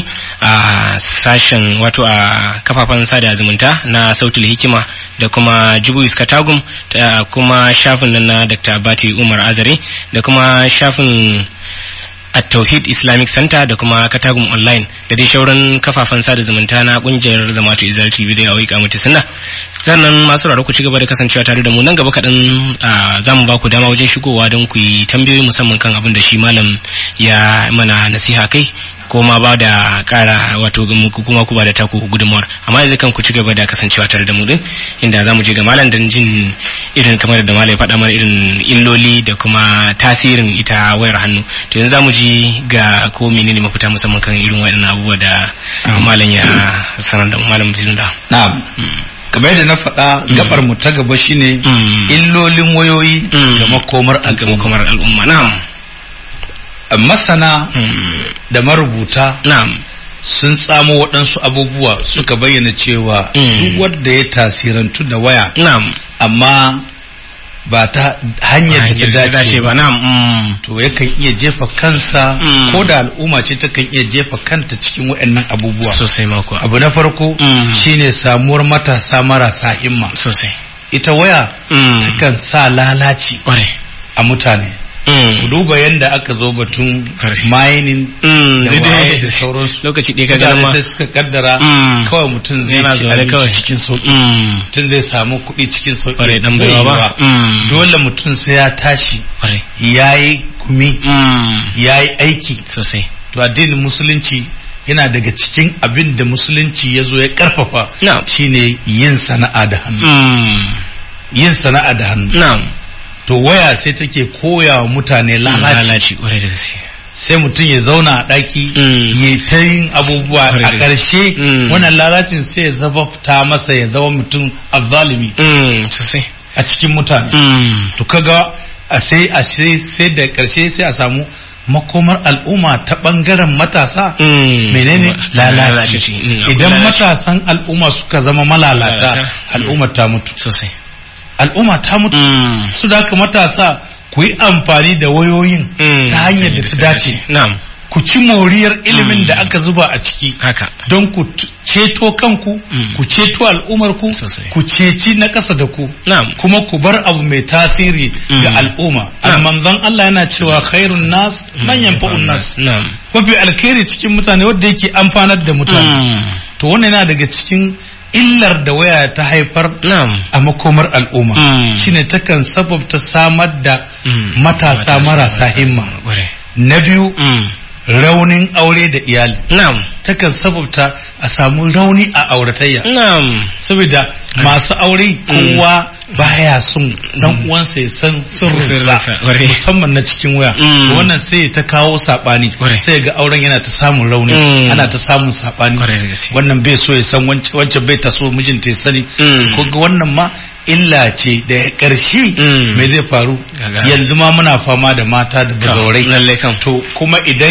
a sashen wato a kafafen sada zumunta na sautul hikima da kuma jibuis katagum da kuma shafin nan na dr abati umar azare da kuma shafin at-tauhid islamic center da kuma katagum online da dai shauran kafafen sada zumunta na kungiyar zamatu izal tv da yawai kamata sunna sannan masu raro ku ci gaba da kasancewa tare da mu nan gaba kaɗan za mu ba ku dama wajen shigowa don ku yi tambayoyi musamman kan abin da shi malam ya mana nasiha kai ko ma ba da ƙara wato muku kuma ku ba da taku gudunmuwar amma yanzu kan ku ci gaba da kasancewa tare da mu din inda za mu je ga malam don jin irin kamar da malam ya faɗa mana irin illoli da kuma tasirin ita wayar hannu to yanzu za mu ji ga ko menene mafita musamman kan irin waɗannan abubuwa da malam ya sanar da mu malam bismillah na'am kamar yadda na faɗa gabar mu ta gaba shine Mm. illolin wayoyi Mm. ga makomar ga al'umma makomar al'umma na'am masana Mm. da marubuta na'am sun tsamo waɗansu abubuwa suka bayyana cewa Mm. duk wanda ya tasirantu da waya na'am amma ba ta hanyar da ta dace ba ba na'am mm. to yakan iya jefa kansa Mm. ko da al'umma ce takan iya jefa kanta cikin waɗannan abubuwa sosai mako abu na farko Mm. shine samuwar matasa marasa himma sosai ita waya Mm. takan sa lalaci kware a mutane ku Mm. duba yadda aka zo batun Kare. mining Mm, da daidai. waye da sauransu lokaci ɗaya ka gana mutane ma sai suka kaddara Mm. kawai mutum zai yana ci zaune kawai abinci cikin sauki Mm. mutum zai samu kuɗi cikin sauki kware dan Bai baiwa ba yiwuwa. Mm. dole mutum sai ya tashi kware ya yi kumi Mm. ya yi aiki sosai to addinin musulunci yana daga cikin abin da musulunci ya zo ya karfafa Na'am. shine yin sana'a da hannu Mm. yin sana'a da hannu na'am to waya sai take koya wa mutane lalaci lalaci kware da gaske sai mutum ya zauna a ɗaki Mm. ya ta yin abubuwa Kwarai a da ƙarshe Mm. wannan lalacin sai ya zabafta masa ya zama mutum azzalimi Mm. sosai a cikin mutane Mm. to kaga a sai a sai sai da ƙarshe sai a samu makomar al'umma ta ɓangaren matasa Mm. menene lalaci Lalaci. Mm, akwai idan lalaci. matasan al'umma suka zama malalata Lalata. al'ummar ta mutu sosai al'umma ta mutu Mm. su da haka matasa ku yi amfani da wayoyin Mm. ta hanyar da ta dace na'am ku ci moriyar ilimin Mm. da aka zuba a ciki haka don ku t- ceto kanku Mm. ku ceto al'ummarku Sosai. ku ceci na ƙasa da ku na'am kuma ku bar abu mai tasiri Mm. ga al'umma Na'am. manzon Allah yana cewa khairun nas man yanfa'un nas na'am mafi alkhairi cikin mutane wanda yake amfanar da mutane Mm. to wannan yana daga cikin illar da waya ta haifar na'am a makomar al'umma Mm. shine takan sababta samar da Mm. matasa marasa himma kware na biyu Mm. raunin aure da iyali na'am takan sababta a samu rauni a auratayya na'am saboda masu aure kowa baya son dan uwansa ya san Sirrinsa, sirrinsa ƙwarai. musamman na cikin waya Mm. To wannan sai ta kawo sabani Ƙwarai. sai ga auren yana ta samun rauni Mm. ana ta samun sabani Ƙwarai da gaske. wannan bai so ya san wancan wancan bai ta so mijinta ya sani Mm. ko ga wannan ma illa ce da ƙarshe Mm. me zai faru Gaga. yanzu ma muna fama da mata da bazaurai lalle kan to kuma idan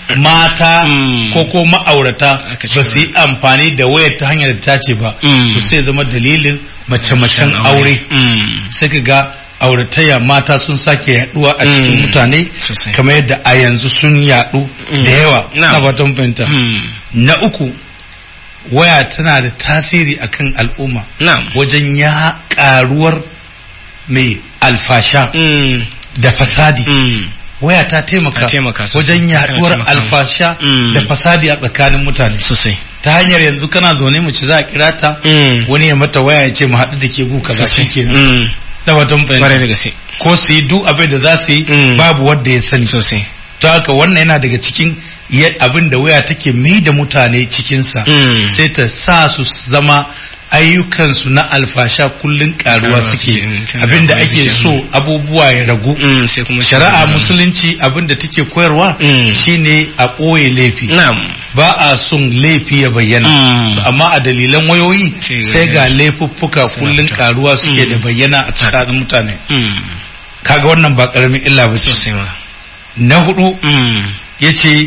mata Mm. ko ko ma'aurata Aka ce ba su yi amfani da wayar ta hanyar da ta ce ba Mm. to sai zama dalilin mace-macen aure Mm. sai ka ga auratayya mata sun sake yaduwa a cikin Mm. mutane Sosai. kamar yadda a yanzu sun yadu Mm. da yawa Na'am. na fatan fahimta Mm. na uku waya tana da tasiri akan al'umma Na'am. wajen ya karuwar mai alfasha Mm. da fasadi Mm. waya ta taimaka Ta taimaka sosai. wajen Tana yaduwar taimaka. alfasha Mm. da fasadi a tsakanin mutane Sosai. ta hanyar yanzu kana zaune mace za a kira ta Mm. wani ya mata waya ya ce mu haɗu da ke gu kaza Sosai. shikenan Mm. da watan Kwarai fahimta da gaske. ko su yi duk abin da za su yi Mm. babu wanda ya sani Sosai. to haka wannan yana daga cikin ya- abin da waya take mai da mutane cikinsa Mm. sai ta sa su zama ayyukansu na alfasha kullun karuwa Karuwa suke suke, mm, tana abin da karuwa ake suke, so abubuwa ya ragu Mm. Sai kuma shari'a Mm. musulunci abin da take koyarwa Mm. shine a ɓoye laifi Na'am. ba a son laifi ya bayyana Mm. amma a dalilan wayoyi Sai ga- sai ga laifuffuka Suna kullun fita. karuwa suke Mm. da bayyana a tsakanin mutane Mm. kaga wannan ba karamin illa ba ce Sosai ma. na hudu Mm. yace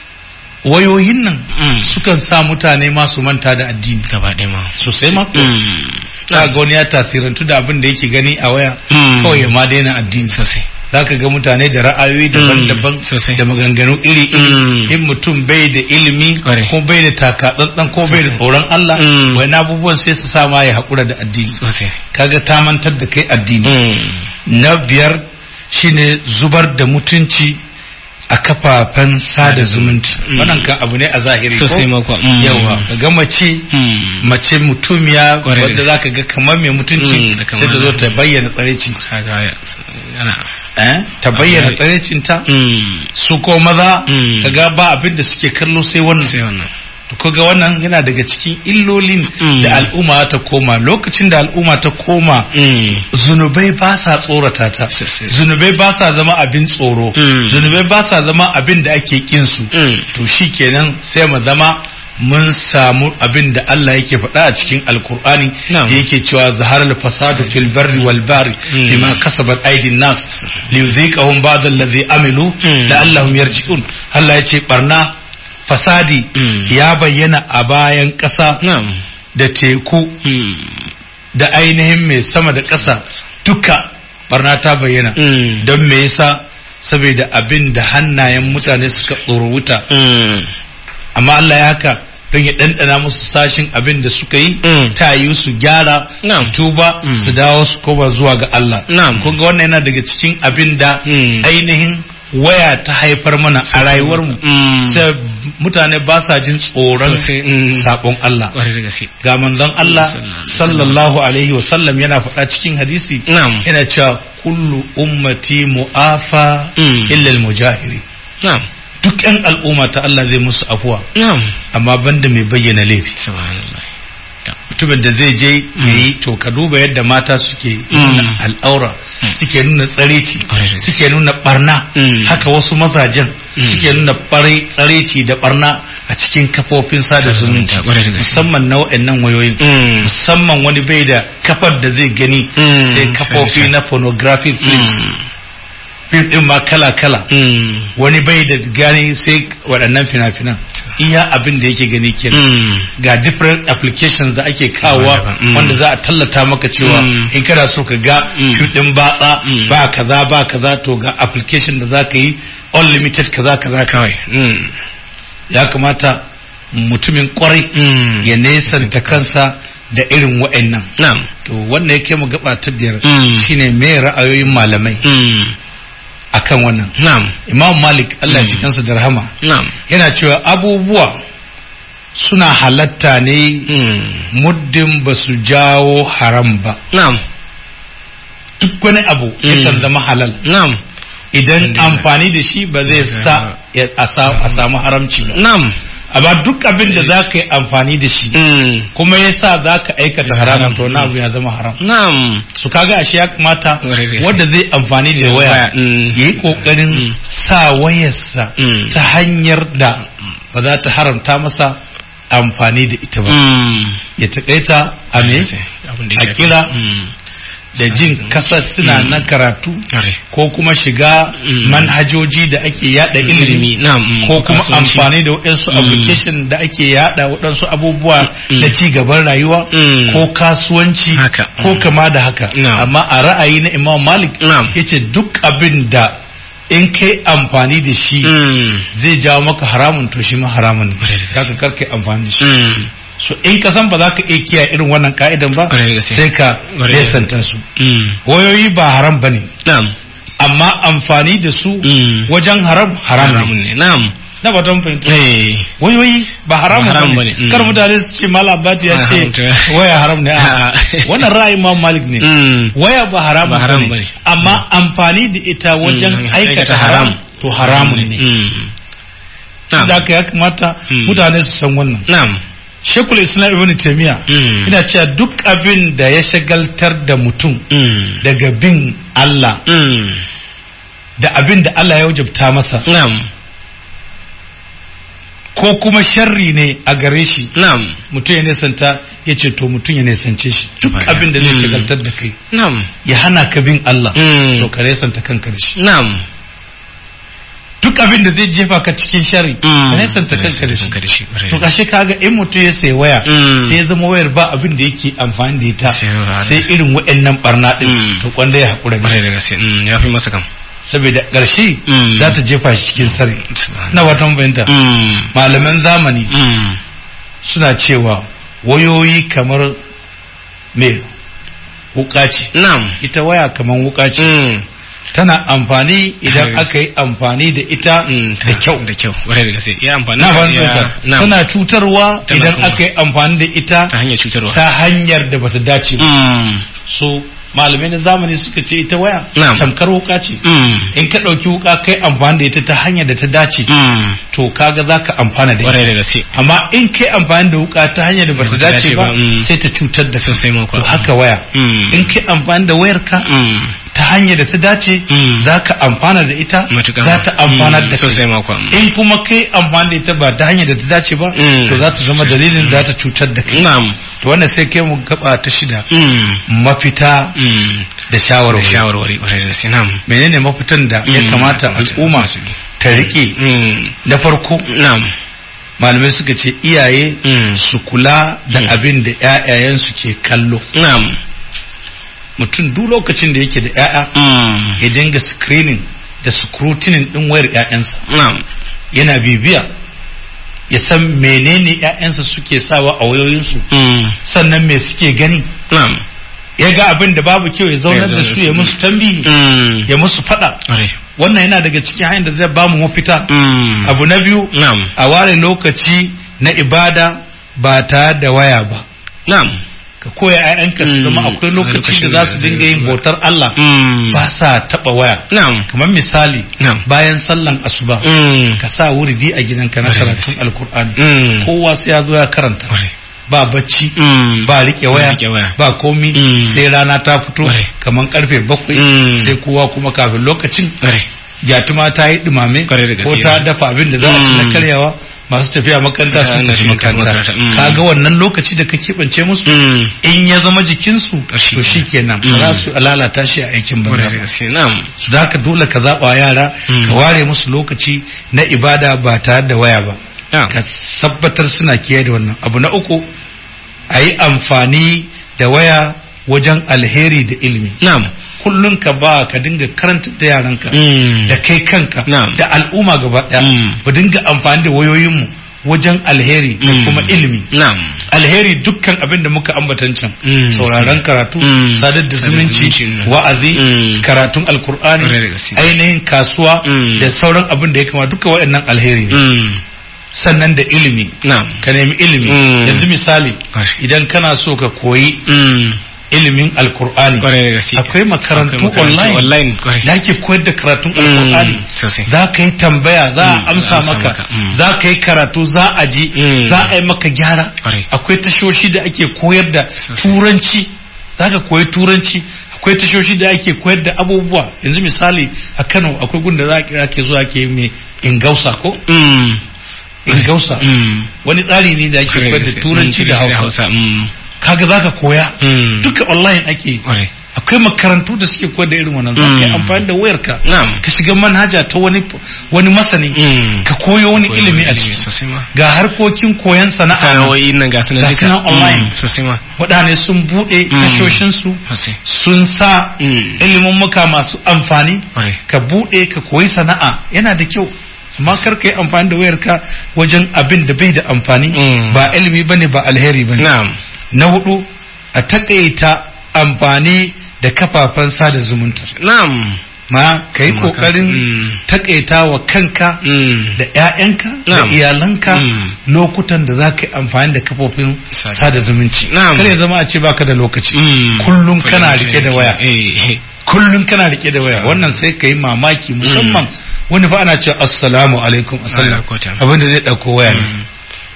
wayoyin nan Mm. sukan sa mutane masu manta da addini Gaba ɗaya ma. sosai ma Mm. za ga wani ya tasirantu da abin da yake gani a waya Mm. kawai ya ma daina addini Sosai. za ka ga mutane da ra'ayoyi daban-daban sosai. da maganganu iri-iri Mm. in mutum bai da ilimi Kwarai. ko bai da takatsantsan ko bai da Sosai. tsoron Allah Mm. wani abubuwan sai su sa ma ya haƙura da addini Sosai. kaga ta mantar da kai addini Mm. na biyar shine zubar da mutunci a kafafen sada zumunci Mm. wannan kan abu ne a zahiri ko Sosai ma kuwa. Mm. yawa ga mace Mm. mace mutumiya Kwarai da wadda gaske. zaka ga kamar mai mutunci Mm, da sai ta kamar- zo ta bayyana tsarecin Kaga ya- ana. eh ta bayyana Ai. tsarecin ta Mm. su ko maza Mm. kaga ba abin da suke kallo sai wannan Sai wannan. to kaga wannan yana daga cikin illolin Mm. da al'umma ta koma lokacin da al'umma ta koma Mm. zunubai ba sa tsorata ta Sosai. zunubai ba sa zama abin tsoro Mm. zunubai ba sa zama abin da ake kin su Mm. to shikenan sai mu zama mun samu abin da Allah yake faɗa a cikin alkur'ani Na'am. da yake cewa zaharar fasadu fil barri wal bari Mm. bima kasabat aidin nas li yuziqahum ba'd allazi amilu Mm. la'allahum yarji'un Allah yace barna fasadi Mm. ya bayyana a bayan ƙasa Na'am. da teku Mm. da ainihin mai sama da ƙasa duka barna ta bayyana Mm. don me yasa saboda abin da hannayen mutane suka tsoro wuta Mm. amma Allah ya haka don ya ɗanɗana musu sashin abin da suka yi Mm. ta yi su gyara Na'am. su tuba Mm. su dawo su koma zuwa ga Allah Na'am. kun ga wannan yana daga cikin abin da Mm. ainihin waya ta haifar mana a rayuwarmu Mm. sai mutane ba sa jin tsoron Sosai. Mm. sabon Allah Kwarai da gaske. ga manzon Allah Sallallahu sallallahu alaihi wasallam yana faɗa cikin hadisi Na'am. yana cewa kullu ummati mu'afa Mm. illa al-mujahiri Na'am. duk yan al'umma ta Allah zai musu afuwa Na'am. amma banda mai bayyana laifi Subhanallah. mutumin da zai je yayi to ka duba yadda mata suke nuna al'aura Mm. suke nuna tsareci Kwarai da gaske. suke nuna barna Mm. haka wasu mazajen Mm. suke nuna bare tsareci da barna a cikin kafofin sada Sada zumunci zumunta, kwarai da gaske. musamman na waɗannan wayoyin Mm. musamman wani bai da kafar da zai gani Mm. sai kafofi Sai- na pornographic films Mm. film din ma kala-kala Mm. wani bai da gani sai waɗannan fina-finan iya abin da yake gani kenan Mm. ga different applications da ake kawowa Daban-daban. Mm. wanda za a tallata maka cewa Mm. in kana so ka ga Mm. fim din batsa Mm. ba kaza ba kaza to ga application da za ka yi unlimited kaza kaza ka Kawai. Mm. ya kamata mutumin kwarai Mm. ya nesanta kansa da irin wa'annan Na'am. to wannan yake mu gaba ta biyar Mm. shine me ra'ayoyin malamai Mm. akan wannan Na'am. imam malik Allah ya Mm. ji kansa da rahama Na'am. yana cewa abubuwa suna halatta ne Mm. muddin ba su jawo haram ba Na'am. duk wani abu Mm. yakan zama halal Na'am. idan Alhamdulillah. amfani da shi ba zai sa ya- a sa- a samu haramci ba Na'am. amma duk abin da za ka yi amfani da shi Mm. kuma ya sa za ka aikata Ya haramun haram. to na abu ya zama haram Na'am. su kaga ashe ya kamata Kwarai da gaske. wanda zai amfani da Da waya waya, mm. ya yi kokarin Mm. sa wayarsa Mm. ta hanyar da ba za ta haramta masa amfani da ita ba Mm. ya taƙaita a me Abin da ya a shafi. kira Mm. da jin kasar suna Mm. na karatu Ƙwarai. ko kuma shiga Mm. manhajoji da ake yada ilimi na'am mm, ko kuma kasuwanci. amfani da waɗansu Mm. application da ake yada waɗansu abubuwa Mm. na ci gaban rayuwa Mm. ko kasuwanci Haka. ko Mm. kama da haka Na'am. amma a ra'ayi na imam malik Na'am. yace duk abin da in kai amfani da shi Mm. zai jawo maka haramun to shi ma haramun ne Ƙwarai da gaske. zaka karkai amfani da shi Mm. so in ka san ba za ka iya kiyaye irin wannan ka'idan ba Ƙwarai da gaske. sai ka Ƙwarai da nesanta su Mm. wayoyi ba haram bane na'am amma amfani da su Mm. wajen haram haram haramun ne ne na'am na ba don fahimta eh wayoyi ba haramun Ba haram bane bane, mm. kar mutane su ce malam bati ya Ba ce haramta. waya haram ne a A'a. wannan ra'ayin imam malik ne Mm. waya ba haramun Ba haram bane bane. amma amfani da ita wajen Mm, aikata haram to haramun ne Mm. na'am da haka ya kamata Mm. mutane su san wannan na'am shekul islam ibn taymiya Mm. ina cewa duk abin da ya shagaltar da mutum Mm. daga bin Allah Mm. da abin da Allah ya wajabta masa na'am ko kuma sharri ne a gare shi na'am mutum ya nesanta ya ce to mutum ya nesance shi duk Baya. abin da zai Mm. shagaltar da kai na'am ya hana ka bin Allah Mm. to ka nesanta kanka da shi na'am duk abin da zai jefa ka cikin sharri Mm. ka nesanta kanka da shi kanka da shi ƙwarai to da kashe kaga in mutum ya sayi waya Mm. sai ya zama wayar ba abin da yake amfani da ita Sai ya- sai irin waɗannan barna din Mm. to kwanda ya haƙura da ƙwarai ita. da gaske Mm, ya fi masa kam saboda ƙarshe Mm. za ta jefa shi cikin sharri Subhanallah. na watan fahimta Mm. malaman zamani Mm. suna cewa wayoyi kamar me wuka ce na'am ita waya kamar wuka ce Mm. tana amfani idan Hai. aka yi amfani da ita Mm, da kyau da kyau ƙwarai da gaske ya amfani na da- fahimta ya- na'am. tana cutarwa Tana idan kuma- aka yi amfani da ita ta hanyar cutarwa ta hanyar da bata dace ba Mm. so malamai na zamani suka ce ita waya Na'am. tamkar wuka ce Mm. in ka ɗauki wuka kai amfani da ita ta hanyar da ta dace Mm. to kaga za ka amfana da ƙwarai ita da gaske amma in kai amfani da wuka ta hanyar da bata Bata dace dace ba ba, mm. sai ta cutar da kai sosai ma kuwa to haka waya Mm. in kai amfani da wayarka Mm. ta hanyar da ta dace Mm. za ka amfana da ita Matuƙa za ma. ta amfana Mm, da sosai kai ma kuwa Mm. in kuma kai amfani da ita ba ta hanyar da ta dace ba Mm. to za ta zama dalilin da za ta cutar da kai na'am to wannan sai kai mu gaba ta shida Mm. mafita Mm. da da shawarwari shawarwari ƙwarai da gaske na'am menene mafitan da ya Mm. kamata al'umma ta rike Mm. na farko na'am malamai suka ce iyaye Mm. su kula da Mm. abin da 'ya'yayensu ke kallo na'am mutum duk lokacin da yake da 'ya'ya Mm. ya dinga screening da scrutinin din wayar 'ya'yansa na'am yana bibiya ya san menene 'ya'yansa suke sawa a wayoyinsu Mm. sannan me suke gani na'am ya ga abin da babu kyau ya zaunar da su ya musu tambihi Mm. ya musu fada ƙwarai wannan yana daga cikin hanyar da zai bamu mafita Mm. abu na biyu na'am a ware lokaci na ibada ba tare da waya ba na'am ka koya 'ya'yanka su zama Mm. akwai lokaci Lokacin da za da su zai dinga yin yi bautar Allah Mm. ba sa taba waya na'am kamar misali Na'am. bayan sallan asuba Mm. ka sa wuridi a gidanka na Ƙwarai da karatun gaske. alkur'ani Mm. kowa sai ya zo ya karanta ƙwarai ba bacci Mm. ba rike waya rike waya. ba komi Mm. sai rana ta fito Ƙwarai. kamar karfe bakwai Mm. sai kowa kuma kafin lokacin ƙwarai jatuma ta yi dumame Ƙwarai da ko gaske. ta dafa abin da za a ci na Mm. karyawa masu tafiya makaranta Ta sun hanyar tafi shi makaranta makaranta. Mm. kaga wannan lokaci da ka keɓance musu Mm. in ya zama jikinsu Shi to shi kenan ba Mm. za su lalata shi a aikin banza ƙwarai da ba gaske na'am su da haka dole ka zaɓa wa yara Mm. ka ware musu lokaci na ibada ba tare da waya ba na'am ka tabbatar suna kiyaye da wannan abu na uku a yi amfani da waya wajen alheri da ilimi na'am kullum ka ba ka dinga karanta da yaranka Mm. da kai kanka Na'am. da al'umma gaba ɗaya Mm. mu dinga amfani da wayoyinmu wajen alheri da Mm. kuma ilimi na'am alheri dukkan abin da muka ambatan can Mm. sauraron karatu Mm. sadar da Sadar da zumunci zumunci, wa'azi Mm. karatun alkur'ani Ƙwarai da gaske. ainihin kasuwa Mm. da sauran abin da ya kama duka waɗannan alheri ne Mm. sannan da ilimi na'am ka nemi ilimi Mm. yanzu misali Ƙwarai. idan kana so ka koyi Mm. ilimin alkur'ani ƙwarai da gaske akwai makarantu Akwai makarantu online online ƙwarai da ake koyar da karatun Mm. alkur'ani sosai za ka yi tambaya za Mm, a amsa za a amsa maka maka, mm. za ka yi karatu za a ji Mm. za a yi maka gyara Ƙwarai. akwai tashoshi da ake koyar da Sosai. turanci za ka koyi turanci akwai tashoshi da ake koyar da abubuwa yanzu misali a kano akwai gunda za a kira ke zuwa ke mai ingausa ko Mm. ingausa Mm. wani tsari ne da ake koyar da turanci da hausa hausa Mm. kaga za ka koya Mm. duka online ake yi. ƙwarai akwai makarantu da suke koyar da irin wannan za ka yi Mm. amfani da wayarka na'am ka shiga manhaja ta wani wani masani Mm. ka koyo wani Koyi ilimi a ilimi ciki sosai ma ga harkokin koyon sana'a sana'o'i nan ga sanar Ga duka sunan online. Mm, sosai ma waɗane sun buɗe Mm. tashoshinsu sosai sun sa Mm. ilimin muka masu amfani Kwarai. ka buɗe ka koyi sana'a yana da kyau amma kar ka yi amfani da wayarka wajen abin da bai da amfani Mm. ba ilimi bane ba alheri bane na'am na hudu a takaita amfani da kafafen sada zumunta na'am ma ka yi Kuma ka- kokarin Mm. takaita wa kanka Mm. da 'ya'yanka da Na'am. iyalanka Mm. lokutan da za ka yi amfani da kafofin Sada- sada zumunci Na'am. kar ya zama a ce baka da lokaci Mm. kullum kana Kullum rike da waya eh eh. kullum kana rike da waya wannan sai ka yi mamaki musamman wani fa ana cewa assalamu alaikum assalam Allah ko ta. abinda zai dauko waya ne Mm.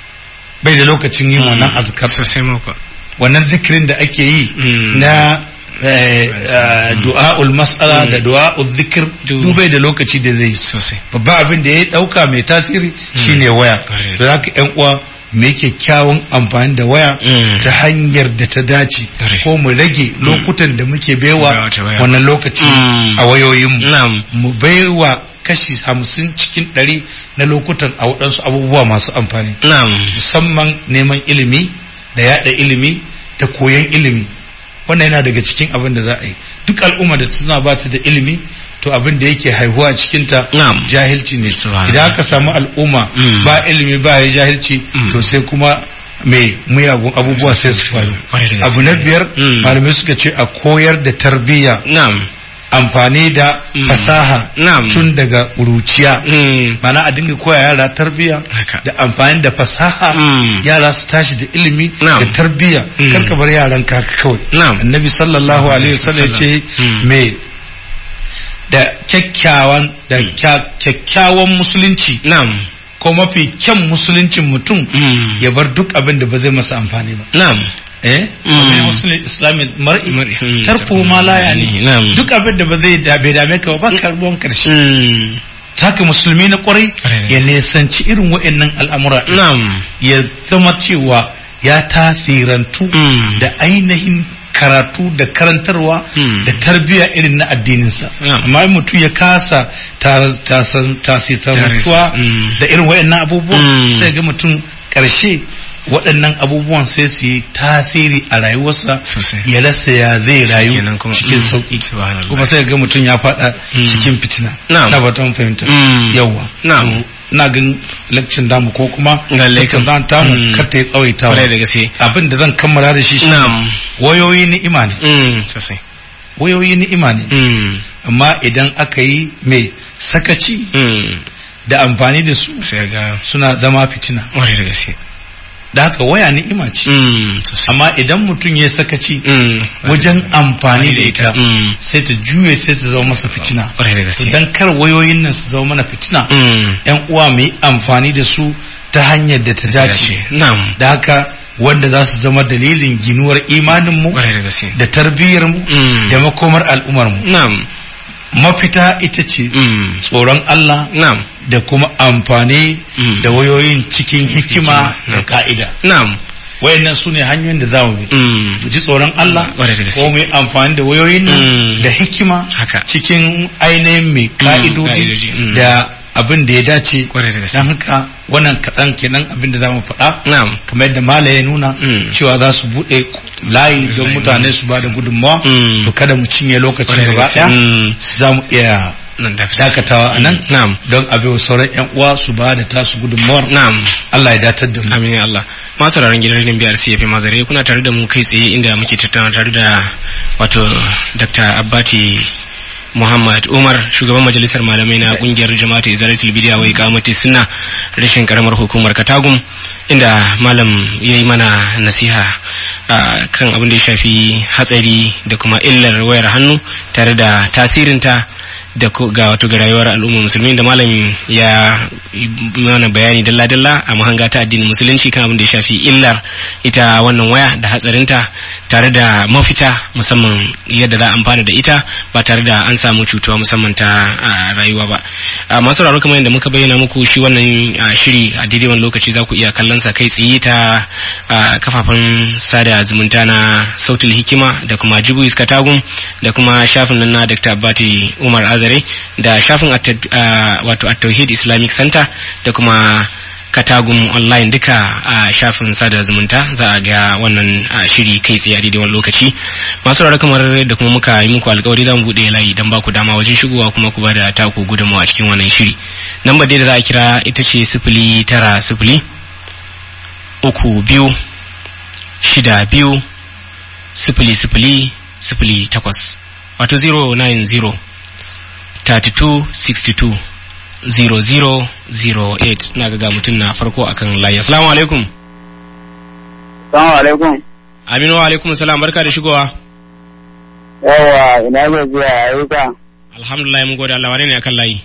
bai da lokacin yin wannan azkar sosai ma kuwa wannan zikirin da ake yi Mm. na eh, eh, du'a'ul mas'ala Mm. da du'a'ul zikir Du- dubai da lokaci da zai yi sosai babban abin da ya dauka mai tasiri shine waya Correct. da zaka yan uwa mai kyakkyawan amfani da waya Mm. ta hanyar da ta dace Correct. ko mu rage lokutan da muke Baiwa baiwa ta waya. wannan lokaci Mm. a wayoyinmu na'am mu baiwa kashi hamsin cikin ɗari na lokutan a waɗansu abubuwa masu amfani na'am musamman neman ilimi da yada ilimi da koyon ilimi wannan yana daga cikin abin da za a yi duk al'umma da tana ba ta da ilimi to abin da yake haihuwa cikinta Na'am. jahilci ne Subhanallah. idan aka samu al'umma Mm. ba ilimi ba ya jahilci Mm. to sai kuma mai muyagun abubuwa sai su faru Kwarai da gaske. abu na biyar Mm. malamai suka ce a koyar da tarbiyya na'am amfani da Mm. fasaha Na'am. tun daga ƙuruciya Mm. mana a dinga koya yara tarbiyya Haka. da amfani da fasaha Mm. yara su tashi da ilimi Na'am. da tarbiyya Mm. kar ka bar yaran ka haka kawai Na'am. annabi sallallahu alaihi wasallam ya ce Mm. me da kyakkyawan da kya- kyakkyawan musulunci na'am ko mafi kyan musuluncin mutum Mm. ya bar duk abin da ba zai masa amfani ba na'am eh Mm. Wani musulun islami mar'i Mar'i, mm. tarko ma la yani Na'am. duk abin da ba zai da bai dame ka ba ba ka ruwan karshe Mm. haka musulmi na kwarai Kwarai da ya gaske. nesanci irin wa'annan al'amura ɗin. na'am ya zama cewa ya tasirantu Mm. da ainihin karatu da karantarwa Mm. da tarbiyya irin na addininsa Na'am. amma in mutum ya kasa tar- tasan- tasirantuwa Mm. da irin waɗannan abubuwan Mm. sai ga mutum ƙarshe waɗannan abubuwan sai su yi tasiri a rayuwarsa Sosai. ya rasa ya zai rayu Shikenan kuma- cikin Mm. sauƙi Subhanallah. kuma sai ga mutum ya faɗa Mm. cikin fitina Na'am. na batun fahimta Mm. yawwa Na'am. To, ina gan lakcin damu ko kuma Lallai kam. tattaunawa tamu Mm. kar ta yi tsawaitawa kwarai da gaske abin da zan kammala da shi shi na'am wayoyi ni'ima ne Mm. sosai wayoyi ni'ima ne Mm. amma idan aka yi mai sakaci Mm. da amfani da su sai ga suna zama fitina kwarai da gaske da haka waya ni'ima ce Mm. sosai amma idan mutum ya sakaci Mm. wajen amfani da ita Mm. sai ta juye sai ta zama masa fitina kwarai da gaske idan kar wayoyin nan su zama mana fitina Mm. yan uwa mu yi amfani da su ta hanyar da ta dace na'am da haka wanda za su zama dalilin ginuwar imaninmu kwarai da gaske da tarbiyyarmu Mm. da makomar al'umarmu na'am mafita ita ce Mm. tsoron Allah na'am da kuma amfani Mm. da wayoyin cikin hikima da Na'am. ka'ida na'am wayannan su ne hanyoyin da za mu bi Mm. mu ji tsoron Allah Ƙwarai da gaske. ko mu yi amfani da wayoyin nan Mm. da hikima Haka. cikin ainihin mai ka'idoji, ka'idodi mm. da abin da ya dace Ƙwarai da gaske. don haka wannan kaɗan kenan abin da za mu faɗa na'am kamar yadda mala ya nuna Mm. cewa za su buɗe layi don Layi. mutane su ba da gudunmawa Mm. to kada mu cinye lokacin Ƙwarai da gaba gaske. ɗaya Mm. za mu iya nan da dakatawa a nan na'am don abin sauran 'yan uwa su ba da tasu gudunmawar na'am Allah ya datar da mu amin ya Allah masu sauraron gidan rediyon biyar CFM mazare kuna tare da mu kai tsaye inda muke tattauna tare da wato Dr. Abbati Muhammad Umar shugaban majalisar malamai na kungiyar jama'atu Izalatul Bidiya wai kamati sunna rashin karamar hukumar Katagum inda malam ya yi mana nasiha a kan abin da ya shafi hatsari da kuma illar wayar hannu tare da tasirinta da ko- ga wato ga rayuwar al'ummar musulmi da malam ya yi mana bayani dalla-dalla a mahanga ta addinin musulunci kan abin da ya shafi illar ita wannan waya da hatsarinta tare da mafita musamman yadda za a amfana da ita ba tare da an samu cutuwa musamman ta a, rayuwa ba a, masu raro kamar yadda muka bayyana muku shi wannan a, shiri a daidai wani lokaci za ku iya kallon sa kai tsaye ta a, kafafen sada zumunta na sautul hikima da kuma jibu iskatagum da kuma shafin nan na dr abati umar azare da shafin at- a, wato at-tauhid islamic center da kuma katagum online duka a shafin sada zumunta za a ga wannan a, shiri kai tsaye a daidai wani lokaci masu rarra kamar da kuma muka yi muku alkawari za mu buɗe layi don ba ku dama wajen shigowa kuma ku ba da taku gudunmawa a cikin wannan shiri lambar dai da za a kira ita ce sifili tara sifili uku biyu shida biyu sifili sifili sifili takwas wato 090 32 62 0008 na ga mutum na farko akan layi assalamu alaikum Salamu alaikum. aminu wa alaikum salam barka da shigowa Yawa ina ga zuwa ayyuka. alhamdulillah mun gode Allah wane ne akan layi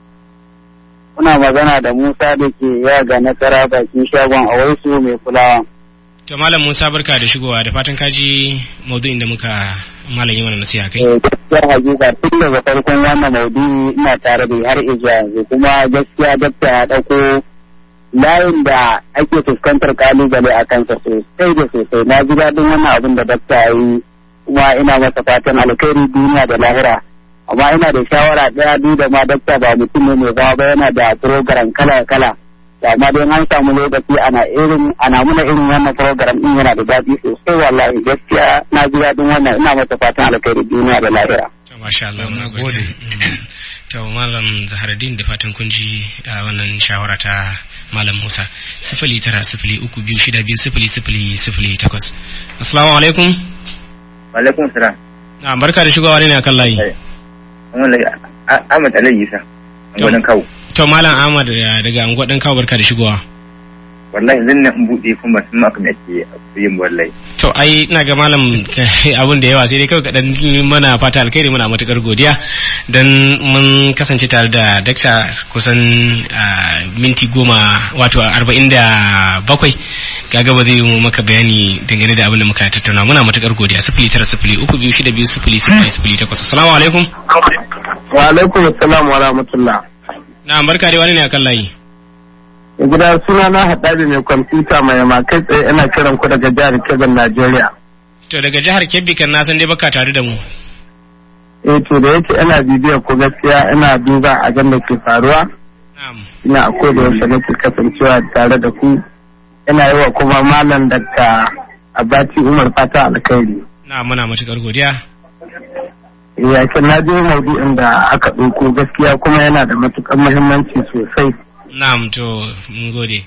Kuna magana da Musa da ke yaga nasara bakin shagon a waisu mai kulawa. to malam Musa barka da shigowa da fatan kaji maudu'in da muka malam yi mana nasiha kai Eh, Gaskiya hakika tun daga farkon wannan maudu'i ina tare da har izuwa yanzu kuma gaskiya dakta ya ɗauko layin da ake fuskantar kalubale a kansa sosai da sosai na ji daɗin wannan abin da dakta ya yi kuma ina masa fatan alkhairi duniya da lahira amma ina da shawara ɗaya duk da ma dakta ba mutum ne mai zama ba yana da program kala kala da amma dai an samu lokaci ana irin ana muna irin wannan program din yana da daɗi sosai wallahi gaskiya na ji daɗin wannan ina masa fatan alkhairi duniya da lahira to masha Allah Na mun gode. Mm. to malam Zaharuddin da fatan kun ji a wannan shawara ta malam Musa sifili tara sifili uku biyu shida biyu sifili sifili sifili takwas assalamu alaikum Alaikum salam. na barka da shigowa ne akan layi Eh. Wallahi Ahmad Alayhi Isa. An To. gwanin kawo. to malam Ahmad eh, daga anguwa dan kawo barka da shigowa Wallahi zan nan in buɗe kuma sun maka me ake yin wallahi. to ai ina ga malam abun da yawa sai dai kawai kaɗan mana fata alkhairi muna matukar godiya dan mun kasance tare da dakta kusan ah, minti goma wato arba'in da bakwai kaga ba zai yi maka bayani dangane da abin da muka tattauna muna matukar godiya sifili tara sifili uku biyu shida biyu sifili sifili sifili takwas assalamu alaikum wa alaikum assalam wa rahmatullah na barka dai wani ne akan layi gida suna na haɗari mai kwamfuta mai makai tsaye ina kiran ku daga jihar Kebbi Najeriya to daga jihar kebbi kan na san dai baka tare da mu eh to da yake ina bibiyar ku gaskiya ina duba a da ke faruwa na'am ina a koda yaushe nake kasancewa tare da ku ina yi wa kuma malam Dr. Abati Umar fata alkhairi na muna matukar godiya yakin na je maudu'in da aka ɗauko gaskiya kuma yana da matuƙar muhimmanci sosai na'am to mun gode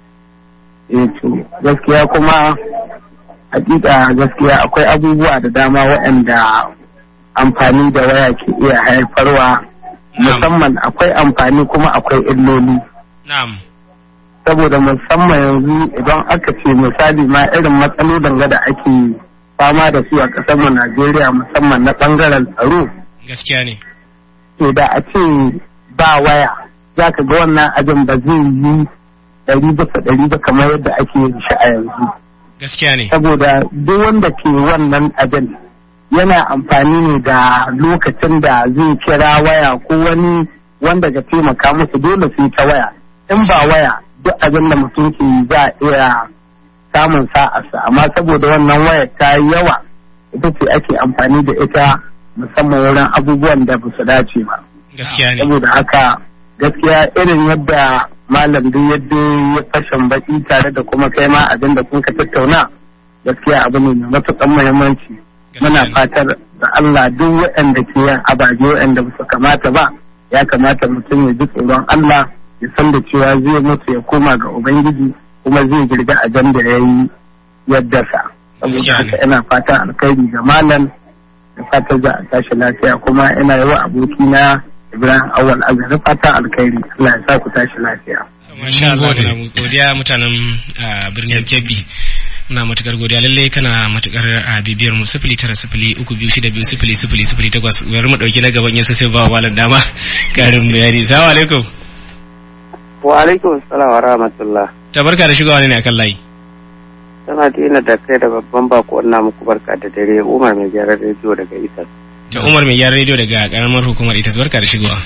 eh to gaskiya kuma hakika gaskiya akwai abubuwa da dama waɗanda amfani da waya ke iya haifarwa musamman akwai amfani kuma akwai illoli na'am saboda musamman yanzu idan aka ce misali ma irin matsalolin da ake fama da su a ƙasar mu Najeriya musamman na ɓangaren tsaro gaskiya ne to da a ce ba waya za ka ga wannan abin ba zai yi ɗari bisa ɗari ba kamar yadda ake yin shi a yanzu gaskiya ne saboda duk wanda ke wannan abin yana amfani ne da lokacin da zai kira waya ko wani wanda ga taimaka musu dole sai ta waya in ba waya duk abin da mutum ke yi za a iya samun sa'arsa amma saboda wannan waya ta yi yawa ita ce ake amfani da ita musamman wurin abubuwan da ba su dace ba gaskiya ne saboda haka gaskiya irin yadda malam duk yadda ya fashin baki tare da kuma kai ma abin da kun ka tattauna gaskiya abu ne mai matuƙar muhimmanci muna gaskiya ne fatar da Allah duk waɗanda ke yin ababe waɗanda ba su kamata ba ya kamata mutum ya ji tsoron Allah ya san da cewa zai mutu ya koma ga Ubangiji kuma zai girga abin da ya yi yadda sa saboda Gaskiya ne. haka ina fatan alkhairi ga malam da fatan za a tashi lafiya kuma ina yi wa abokina Ibrahim Awal Azhar fatan alkhairi Allah ya sa ku tashi lafiya. Masha Allah gode. muna godiya mutanen ah, birnin Kebbi. Muna matukar godiya lalle kana matukar a bibiyar mu sifili tara sifili uku biyu shida biyu sifili sifili sifili takwas bari mu dauki na gaban yasu sai ba wa malam dama karin bayani. Assalamu alaikum. Wa alaikum salam wa rahmatullah. Ta barka da shigowa ne akan layi. Sama dina da kai da babban bako na muku barka da dare Umar mai gyaran rediyo daga Itas. da Umar mai gyaran rediyo daga karamar hukumar ita barka da shigowa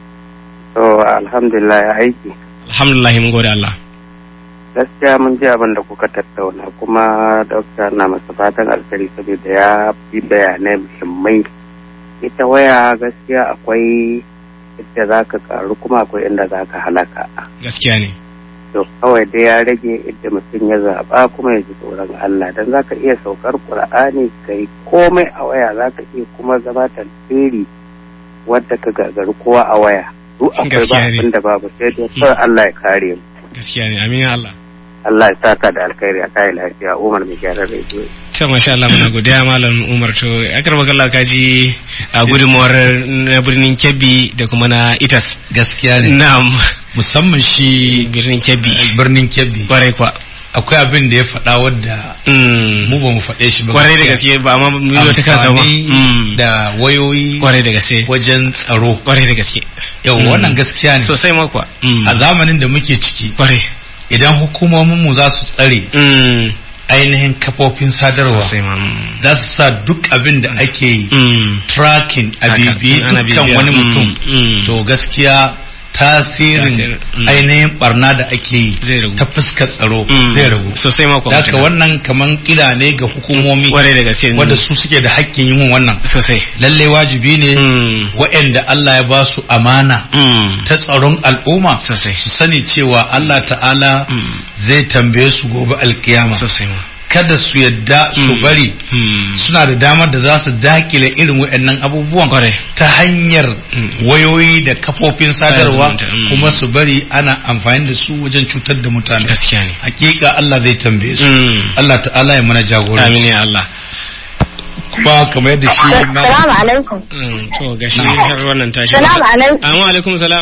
To alhamdulillah ya aiki. alhamdulillah mun gode Allah Gaskiya mun ji abin da kuka tattauna kuma dokta na masa fatan alkhairi saboda ya fi bayanai muhimmai. Ita waya gaskiya akwai inda za ka karu kuma akwai inda za ka halaka. gaskiya ne To kawai dai ya rage inda mutum ya zaɓa kuma ya ji tsoron Allah don za ka iya saukar Ƙur'ani ka yi komai a waya za ka iya kuma zama tantiri wadda ka gagari kowa a waya. Duk akwai ba Gaskiya ne. abin da babu sai dai kawai Allah ya kare mu. gaskiya ne amin ya Allah Allah ya saka da alkhairi a kai lafiya Umar mai gyaran rediyo. to masha Allah muna godiya malam Umar to akar magana ka ji a gudunmuwar na birnin Kebbi da kuma na Itas gaskiya ne na'am musamman shi birnin Kebbi birnin kebbi kwarai kwa akwai abin da ya faɗa wadda Mm. mu ba mu faɗe shi ba kwarai da gaskiya. gaske ba amma miliyo ta kansa ba Amfani Mm. da wayoyi kwarai da gaske wajen tsaro kwarai da gaske yau Mm. wannan gaskiya ne sosai ma kuwa Mm. a zamanin da muke ciki kwarai idan hukumomin mu za su tsare Mm. ainihin kafofin sadarwa sosai ma mm. za su sa duk abin da ake yi Mm. tracking a Haka, bibiye ana dukkan bibiya. wani Mm, mutum mm. to gaskiya tasirin Tasirin, mm. ainihin barna da ake yi Zai ragu. ta fuskar tsaro Mm. zai ragu sosai ma kuwa Daka wannan kaman kila ne ga hukumomi kwarai da gaske wanda su suke da hakkin yin wannan sosai lalle wajibi ne Mm. waɗanda Allah ya ba su amana Mm. ta tsaron al'umma sosai su sani cewa Allah ta'ala Mm. zai tambaye su gobe alkiyama sosai ma kada su yadda su Mm. bari Mm. suna da damar da za su dakile irin waɗannan abubuwan kwarai ta hanyar Mm. wayoyi da kafofin sadarwa zumunta, mm. kuma su bari ana amfani da su wajen cutar da mutane gaskiya ne hakika Allah zai tambaye su Mm. Allah ta'ala ya mana amin jagoranci ya Allah kuma kamar yadda shi na Salamu alaikum. Mm, to gashi har wannan tashi Salamu alaikum. Amma alaikum salam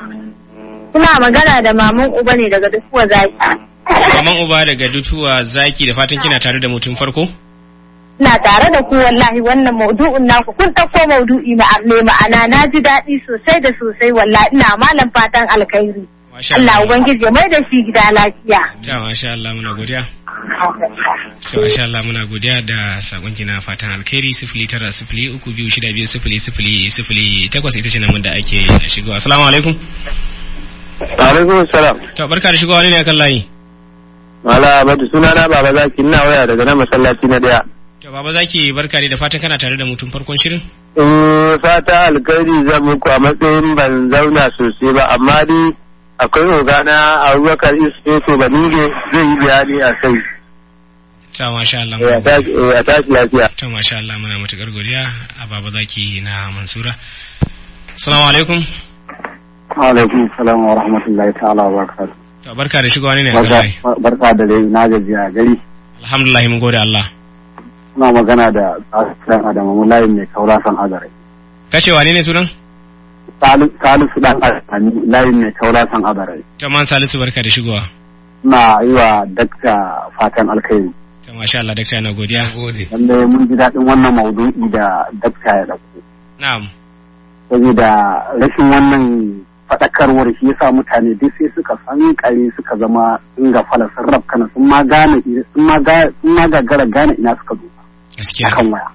Kuna magana da maman uba ne daga dukuwa zaki. Maman uba daga dutuwa zaki da fatan kina tare da mutum farko Ina tare da ku wallahi wannan maudu'in naku kun ɗauko maudu'i mai ma'ana na ji daɗi sosai da sosai wallahi ina malam fatan alkhairi. Masha Allah Ubangiji ya mai da shi gida lafiya. Ta masha Allah muna godiya. To masha Allah muna godiya da sakon na fatan alkhairi sifili tara sifili uku biyu shida biyu sifili sifili sifili takwas ita ce namun da ake shigowa. Assalamu alaikum. Alaikum salam. To barka da shigowa ne ne akan layi. Mala Abadu suna na Baba Zaki ina waya daga nan masallaci na daya. To baba zaki barka ne da fatan kana tare da mutum farkon shirin. In fata alkhairi zan muku a matsayin ban zauna sosai ba amma dai akwai ogana Abubakar Isfeto Baninge zai yi bayani a kai. Ta masha Allah. Ya tashi ya tashi lafiya. To masha Allah muna matukar godiya a baba zaki na Mansura. Assalamu alaikum. alaikum salam wa rahmatullahi ta'ala wa barakatuh To barka da shigowa ne ne akan layi. barka da dai na gajiya gari Alhamdulillah mun gode Allah. suna magana da tsasiran adamu layin mai kaura san azare Kace wane ne sunan? salisu dan asani layin mai kaura san azare Ta man Salisu barka da shigowa. na yi wa dakta fatan alkhairi Ta masha Allah dakta na godiya. gode lalle mun ji daɗin wannan maudu'i da dakta ya ɗauko Na'am. saboda rashin wannan faɗakarwar shi yasa mutane duk sai suka san kare suka zama sun ga fala sun rafkana sun ma gane sun ma ga sun ma gagara gane ina suka zo Gaskiya. akan waya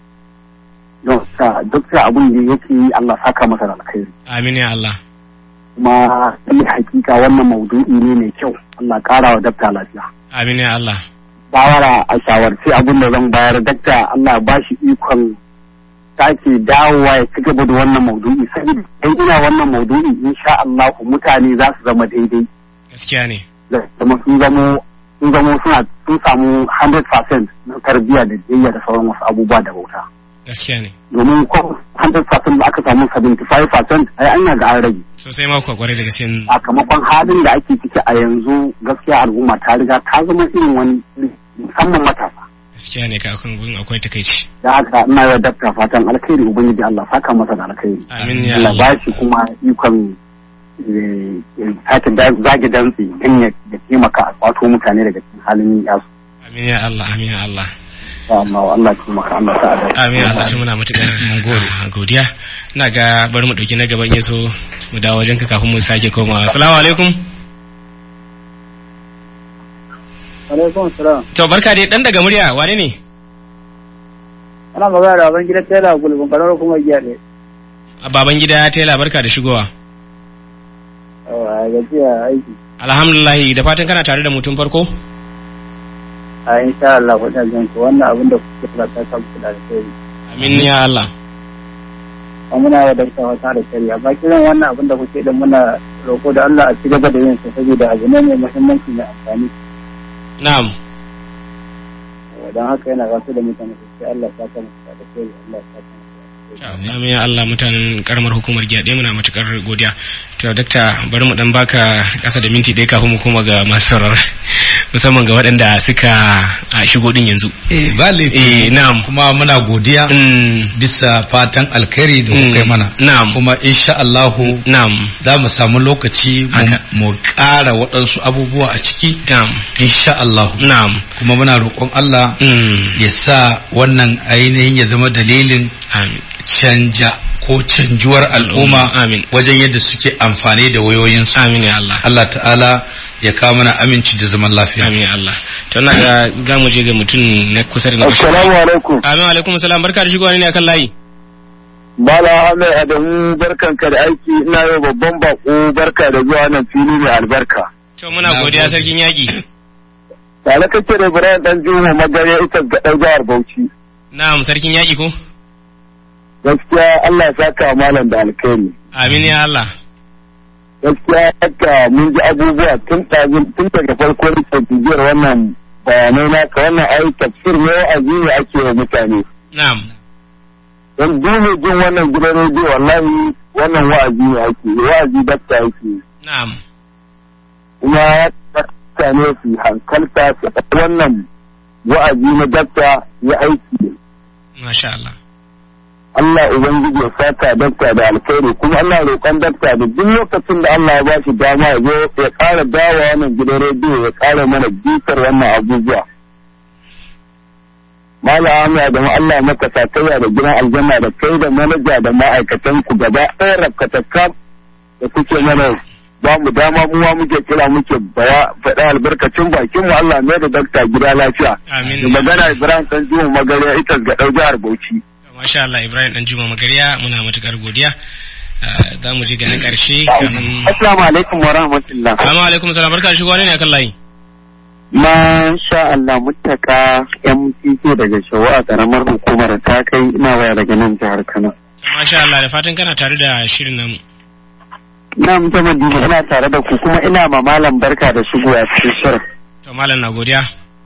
don sa duk da abin da yake yi Allah saka masa da alkhairi Amin ya Allah. kuma sai hakika wannan maudu'i ne mai kyau Allah ƙara wa dakta lafiya Amin ya Allah. shawara a shawarci abin da zan bayar dakta Allah ba shi ikon sake dawowa ya ci gaba da wannan maudu'i saboda idan ina wannan maudu'i insha Allah mutane za su zama daidai Gaskiya ne. da kuma sun zamo sun zamo suna sun samu 100% na tarbiyya da biyayya da sauran wasu abubuwa da bauta Gaskiya ne. domin ko 100% da aka samu 75% ai an yaga an rage Sosai ma kuwa kwarai da gaske. sakamakon halin da ake ciki a yanzu gaskiya al'umma ta riga ta zama irin wani musamman matasa Gaskiya ne ka akan gun akwai takaici. da haka ina da dakta fatan alkhairi ubangiji Allah saka masa da alkhairi Amin ya Allah ba Allah. shi kuma ikon eh, eh, sake da- zage dantse don ya ya taimaka a kwato mutane daga cikin halin yasu Amin ya Allah. Amin ya Allah. Ya Allah Allah ya taimaka Allah ta da Amin ya Allah shi muna matuƙar ah, godiya. Ina ga bari mu ɗauki na gaban yaso mu dawo wajen ka kafin mu sake komawa. Assalamu alaikum. alaikum salam to barka dai dan daga murya wane ne ana magana da ban gida tela gulbin karar kuma giya ne baban gida tela barka da shigowa a gajiya aiki alhamdulillah da fatan kana tare da mutum farko a insha Allah wannan jin ku wannan abin da kuke fara ta kan kula da kai amin ya Allah kuma muna da dakta wata da shari'a ba kiran wannan abin da kuke da muna roko da Allah a ci gaba da yin sa saboda abu ne mai muhimmanci mai amfani na'am don haka yana wasu da mutane sai Allah ya saka musu da kai Allah ya saka musu amin ya Allah mutanen karamar hukumar giya ɗaya muna matukar godiya to dakta bari mu dan baka kasa da minti ɗaya kafin mu koma ga masu sauraro musamman ga waɗanda suka a shigo din yanzu eh ba laifi eh na'am kuma muna godiya Mm, bisa fatan alkhairi da kuka yi Mm, mana na'am. kuma insha Allahu na'am za mu samu lokaci mu- Haka. mu ƙara waɗansu abubuwa a ciki na'am insha Allahu na'am kuma muna roƙon Allah Mm, ya sa wannan ainihin ya zama dalilin amin canja ko canjuwar al'umma Amin. wajen yadda suke amfani da wayoyinsu amin ya Allah Allah ta'ala ya kawo mana aminci da zaman lafiya amin ya Allah to na ga za mu je ga mutum na kusa da na kusa Assalamu alaikum amin wa alaikum salam barka da shigowa ne akan layi Bala Ahmed Adamu barkanka da aiki ina yau babban bako barka da zuwa nan fili mai albarka to muna Na godiya gode. sarkin yaƙi Tare kake da Ibrahim dan Juma magare ita ga ɗan jihar Bauchi na'am sarkin yaƙi ko gaskiya Allah ya saka malam da alkhairi amin ya Allah gaskiya haka mun ji abubuwa tun ɗazin tun daga farkon tafiyar wannan bayanai naka wannan ai tafsir ne wa'azi ne ake wa mutane na'am don dole jin wannan gidan rediyo wallahi wannan wa'azi ne ake yi, wa'azi dakta yake yi. na'am kuma ya mutane su hankalta su faɗi wannan wa'azi na dakta ya aiki masha Allah Allah Ubangiji ya saka dakta da alkhairi kuma Allah roƙon dakta da duk lokacin da Allah ya ba shi dama ya zo ya ƙara dawa wannan gidan rediyo ya ƙara mana bitar wannan abubuwa. Mala Ahmed da Allah ya maka sakayya da gidan aljanna da kai da manaja da ma'aikatan ku gaba ɗaya rafkatakka da kuke mana ba mu dama mu ma muke kira muke baya faɗa albarkacin bakin mu Allah mai da dakta gida lafiya. amin Da magana Ibrahim Sanjiwa Magariya ita ga ɗau jihar Bauchi. masha Allah Ibrahim dan Juma Magariya muna matukar godiya Ah, za mu je ga na karshe kamin Assalamu alaikum wa rahmatullah. Assalamu alaikum salam barka da shigowa ne akan layi Masha Allah mutaka MTK daga Shawa a karamar hukumar ta kai ina waya daga nan jihar Kano. To, masha Allah da fatan kana tare da shirin namu Ina mutum Madina ina tare da ku kuma ina ma malam barka da shigowa cikin shirin. to malam na godiya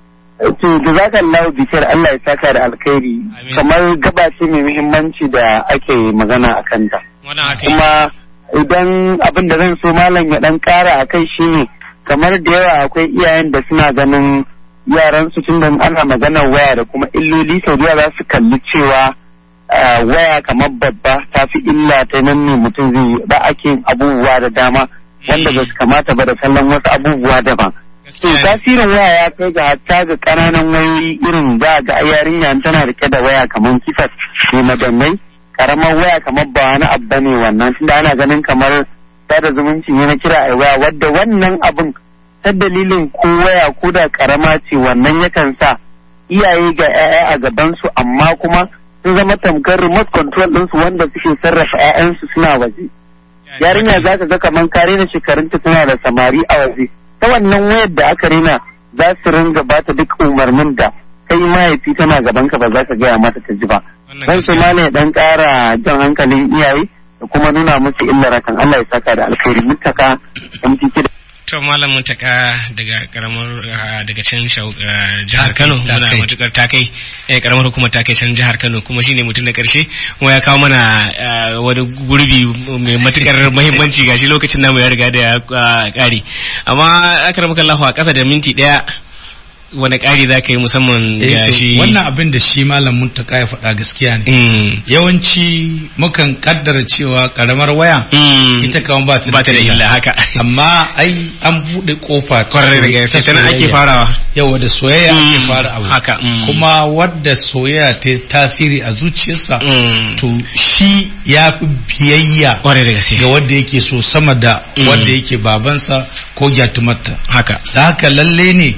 To jazakallahu bishar Allah ya saka da alkhairi Amin. kamar gaba ce mai muhimmanci da ake magana a kanta. wannan haka yi Kuma idan abin da zan so malam ya dan kara a kai shine kamar da yawa akwai iyayen da suna ganin yaran su tun da ana maganar waya da kuma illoli sau da yawa za su kalli cewa ah, waya kamar babba ta fi illa ta nan ne mutum zai yi ba ake yin abubuwa da dama wanda ba su kamata ba da kallon wasu abubuwa daban. To gaskiya ne. tasirin waya ya kai ga hatta ga ƙananan wayoyi irin za ga yarinya tana rike da waya kamar kifas ne madannai karamar waya kamar ba wani abu bane wannan tunda ana ganin kamar sada zumunci ne na kira a waya wadda wannan abun ta dalilin ko waya ko da karama ce wannan yakan sa iyaye ga 'ya'ya a gabansu amma kuma sun zama tamkar remote control ɗinsu wanda suke sarrafa 'ya'yansu suna waje yarinya za ka ga kamar ka rena shekarunta tana da samari a waje ta wannan wayar da aka rena za su ringa ba ta duk umarnin da kai mahaifi tana gaban ka ba za ka gaya mata ta ji ba Wannan dan su gaskiya ne. ma ne dan ƙara jan hankalin iyaye da kuma nuna musu illar kan Allah ya saka da alkhairi mutaka MTK da to malam mutaka daga karamar ah, daga can shau- ah, jihar Kano Ta muna kai. matukar ta kai eh, karamar hukumar ta kai can jihar Kano kuma shine mutum na karshe kuma ya kawo mana ah, wani gurbi mai matukar muhimmanci gashi lokacin namu ya riga da ya ah, kare amma akramaka Allah a kasa da minti daya wani kari za ka yi musamman Eh, ga to, shi wannan abin da shi malam muntaka ya faɗa gaskiya ne Mm, yawanci mukan kaddara cewa karamar waya mm, ita kan ba ta ba ta da illa haka amma ai an buɗe kofa ta kwarai da soyayya- gaske ta sannan ake soyayya. farawa yawa da soyayya ake Mm, fara abu haka, mm. kuma wadda soyayya ta tasiri a zuciyarsa Mm, to shi ya fi biyayya kwarai da gaske ga wanda yake so sama da Mm. wanda yake babansa ko gyatumarta haka da haka lalle ne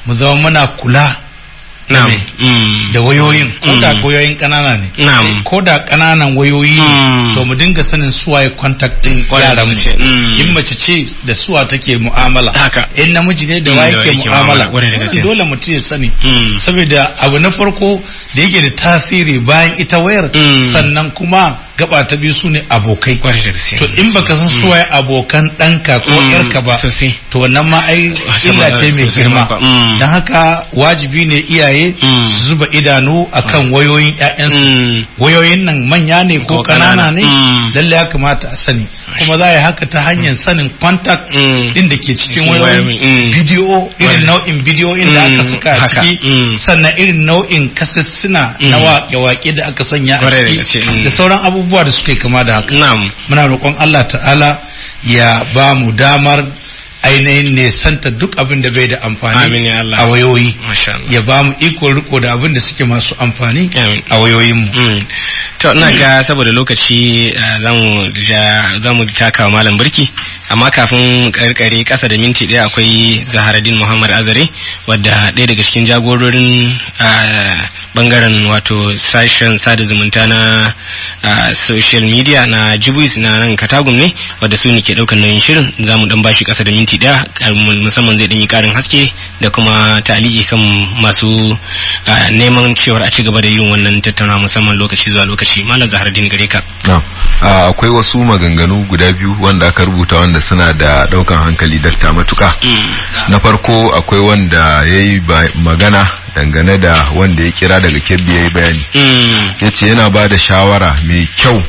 mu zama muna kula na'am me? mm. da wayoyin ko da Mm. wayoyin ƙanana ne Na'am. ko da ƙananan wayoyi Mm. ne to mu dinga sanin suwaye contact din Kwarai da yaran mu gaske. Mm. in mace ce da suwa take mu'amala Haka. in namiji ne da Mm, wa da yake wa yake mu'amala. mu'amala Kwarai da gaske. Wannan dole mutum ya sani Mm. saboda abu na farko da yake da tasiri bayan ita wayar Mm. sannan kuma gaba ta biyu su ne abokai kwarai da gaske to in baka san suwaye abokan ɗanka ko Mm, ƴarka ba sosai. to wannan ma ai Wata illa ma- ce mai sosai girma ma kwa. Mm. don haka wajibi ne iyaye Mm. su zuba idanu akan wayoyin ƴaƴansu Mm. wayoyin nan manya ne ko Ko kanana ƙanana. ne Mm. lalle ya kamata a sani kuma za a yi haka ta hanyar sanin contact Mm. din da ke cikin Cikin wayoyin wayoyin, mm. bidiyo irin Wani. nau'in bidiyo da aka Mm, saka a haka, ciki mm. sannan irin nau'in kasissuna na Mm. waƙe-waƙe da aka sanya a Kwarai da ciki gaske, mm. da sauran abubuwa da suka yi kama da haka na'am muna roƙon Allah ta'ala ya ba mu damar ainihin nesanta duk abin da bai da amfani Amin ya Allah. a wayoyi masha Allah ya ba mu iko riko da abin da suke masu amfani Amin. a wayoyinmu Mm. to ina ga saboda lokaci uh, zamu ja zamu taka wa malam birki amma kafin karkare kasa da minti ɗaya akwai Zaharaddin Muhammad Azare wadda ɗaya daga cikin jagororin uh, bangaren wato sashen sada zumunta na uh, social media na Jibus na nan Katagum ne wadda su ne ke ɗaukar nauyin shirin zamu dan bashi kasa da minti ɗaya kar- musamman zai dan yi karin haske da kuma taliki kan masu uh, neman cewar a ci gaba da yin wannan tattauna musamman lokaci zuwa lokaci malam zahardin gare ka Na, a, akwai wasu maganganu guda biyu wanda aka rubuta wanda suna da daukan hankali dakta matuka. Na farko akwai wanda ya yi magana dangane da wanda ya kira daga kebbi ya yi bayani. Mm. Ya ce yana ba da shawara mai kyau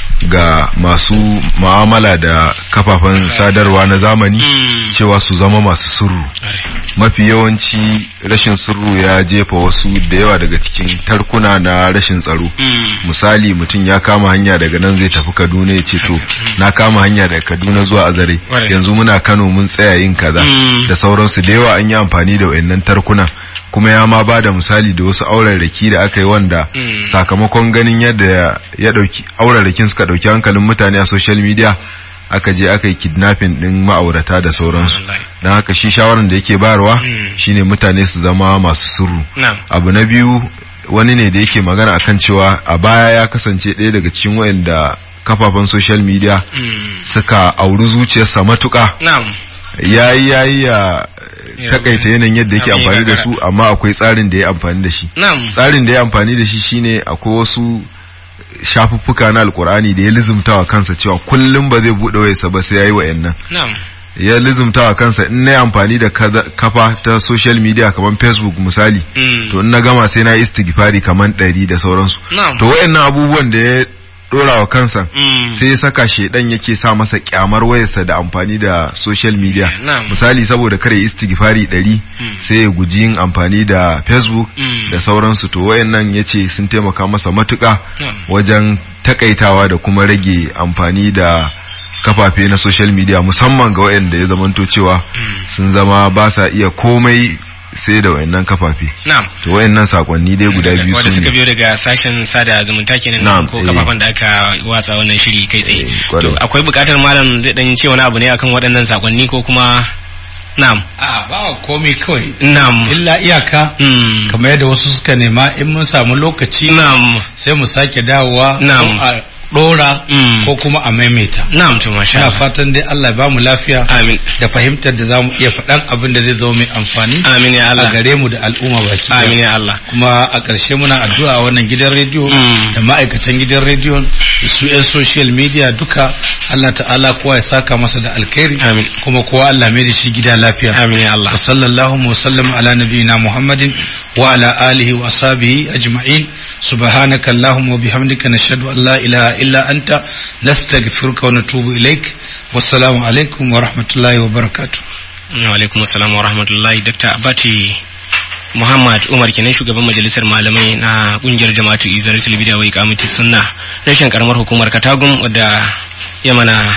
ga masu mu'amala da kafafen sadarwa na zamani Mm. cewa su zama masu sirru. Are. mafi yawanci rashin sirru ya jefa wasu da yawa daga cikin tarkuna na rashin tsaro Mm. misali mutum ya kama hanya daga nan zai tafi kaduna ya ce to na kama hanya daga kaduna zuwa azare Ƙwarai. yanzu muna kano mun tsaya yin kaza Mm. da sauransu da yawa an yi amfani da wayannan tarkunan kuma ya ma ba da misali da wasu aurarraki da aka yi wanda Mm. sakamakon ganin yadda ya dauki aurarrakin suka dauki hankalin mutane a social media aka je aka yi kidnapping din ma'aurata da sauransu Wallahi. don haka shi shawaran da yake bayarwa Mm. shine mutane su zama masu sirru Na'am. abu na biyu wani ne da yake magana akan cewa a baya ya kasance ɗaya daga cikin waɗanda kafafen social media Mm. suka auri zuciyarsa matuƙa Na'am. yayi yayi ya Ya- takaita yanayin yadda yake Abin ya amfani da gagara. su amma akwai tsarin da ya amfani da shi Na'am. tsarin da ya amfani da shi shine akwai wasu shafuffuka na alkur'ani da ya lizumtawa kansa cewa kullum ba zai buɗe wayarsa ba sai yayi wa'annan Na'am. ya lizumtawa kansa in na amfani da kaza- kafa ta social media kamar facebook misali Mm. to in na gama sai na yi istighfari kamar ɗari da sauransu Na'am. to wayannan abubuwan da ya dora wa kansa Mm. sai ya saka shedan yake sa masa kyamar wayarsa da amfani da social media Na'am. misali saboda kare istighfari ɗari Mm. sai ya guji yin amfani da facebook Mm. da sauransu to wayannan yace sun taimaka masa matuƙa Na'am. wajen takaitawa da kuma rage amfani da kafafe na social media musamman ga wayanda ya zamanto cewa sun zama ba sa iya komai sai da wayannan kafafe Na'am. to wayannan sakonni dai guda biyu wanda su suka ne biyo daga sashen sada zumunta kenan Na'am, ko eh. kafafen da aka watsa wannan shiri kai tsaye Eh, kwarai. to akwai bukatar malam zai dan ce wani abu ne akan waɗannan sakonni ko kuma na'am a ba wa komai kawai na'am illa iyaka Mm. kamar yadda wasu suka nema in mun samu lokaci na'am sai mu sake dawowa Na'am. ko a dora Mm. ko kuma a maimaita na'am to masha ina Allah. fatan dai Allah ya bamu lafiya amin da fahimtar da zamu iya faɗan abin da zai zama mai amfani amin ya a Allah gare mu da al'umma baki ɗaya. amin ya Allah kuma a ƙarshe muna addu'a a wannan gidan rediyo Mm. da ma'aikatan gidan rediyo da su 'yan social media duka Allah ta'ala kowa ya saka masa da alkhairi Amin. kuma kowa Allah mai da shi gida lafiya amin ya Allah wa sallallahu wa sallam ala nabiyyina muhammadin wa ala alihi wa ashabihi ajma'in subhanaka allahumma wa bihamdika nashhadu an la ilaha illa anta nastaghfiruka wa natubu ilaik wassalamu alaikum wa rahmatullahi wa barakatuh wa alaikum assalam wa rahmatullahi dr abati muhammad umar kenan shugaban majalisar malamai na kungiyar jama'atu izaratul bid'a wa iqamati sunna rashin karamar hukumar katagum wadda ya mana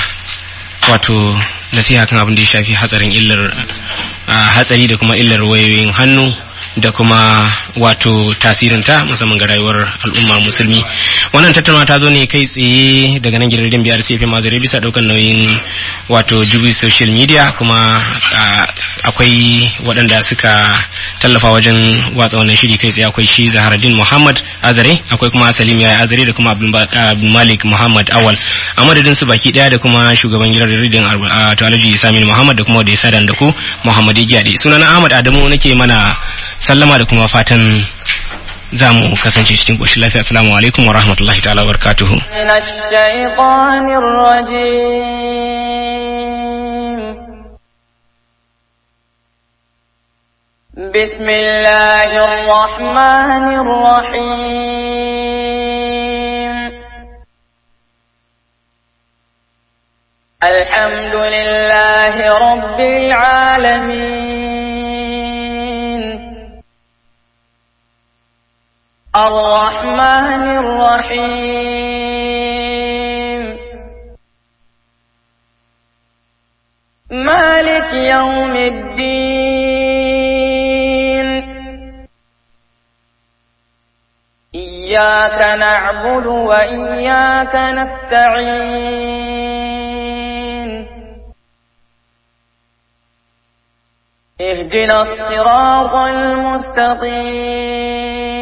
wato nasiha kan abin da ya shafi hatsarin illar ah, hatsari da kuma illar wayoyin hannu da kuma wato tasirinta musamman ga rayuwar al'umma musulmi wannan tattaunawa ta zo ne kai tsaye daga nan gidan biyar cfm mazare bisa daukan nauyin wato jubi social media kuma akwai waɗanda suka tallafa wajen watsa wannan shiri kai tsaye akwai shi zaharaddin muhammad azare akwai kuma salim ya azare da kuma abdulmalik muhammad awal a madadin su baki daya da kuma shugaban gidan rediyon to alhaji samin muhammad da kuma da ya sadan da ku muhammad giyade sunana ahmad adamu nake mana sallama da kuma fatan za mu kasance cikin ƙoshin lafiya assalamu alaikum wa rahmatullahi ta'ala wa barakatuhu بسم الله الرحمن الرحيم الحمد لله رب العالمين الرحمن الرحيم مالك يوم الدين إياك نعبد وإياك نستعين اهدنا الصراط المستقيم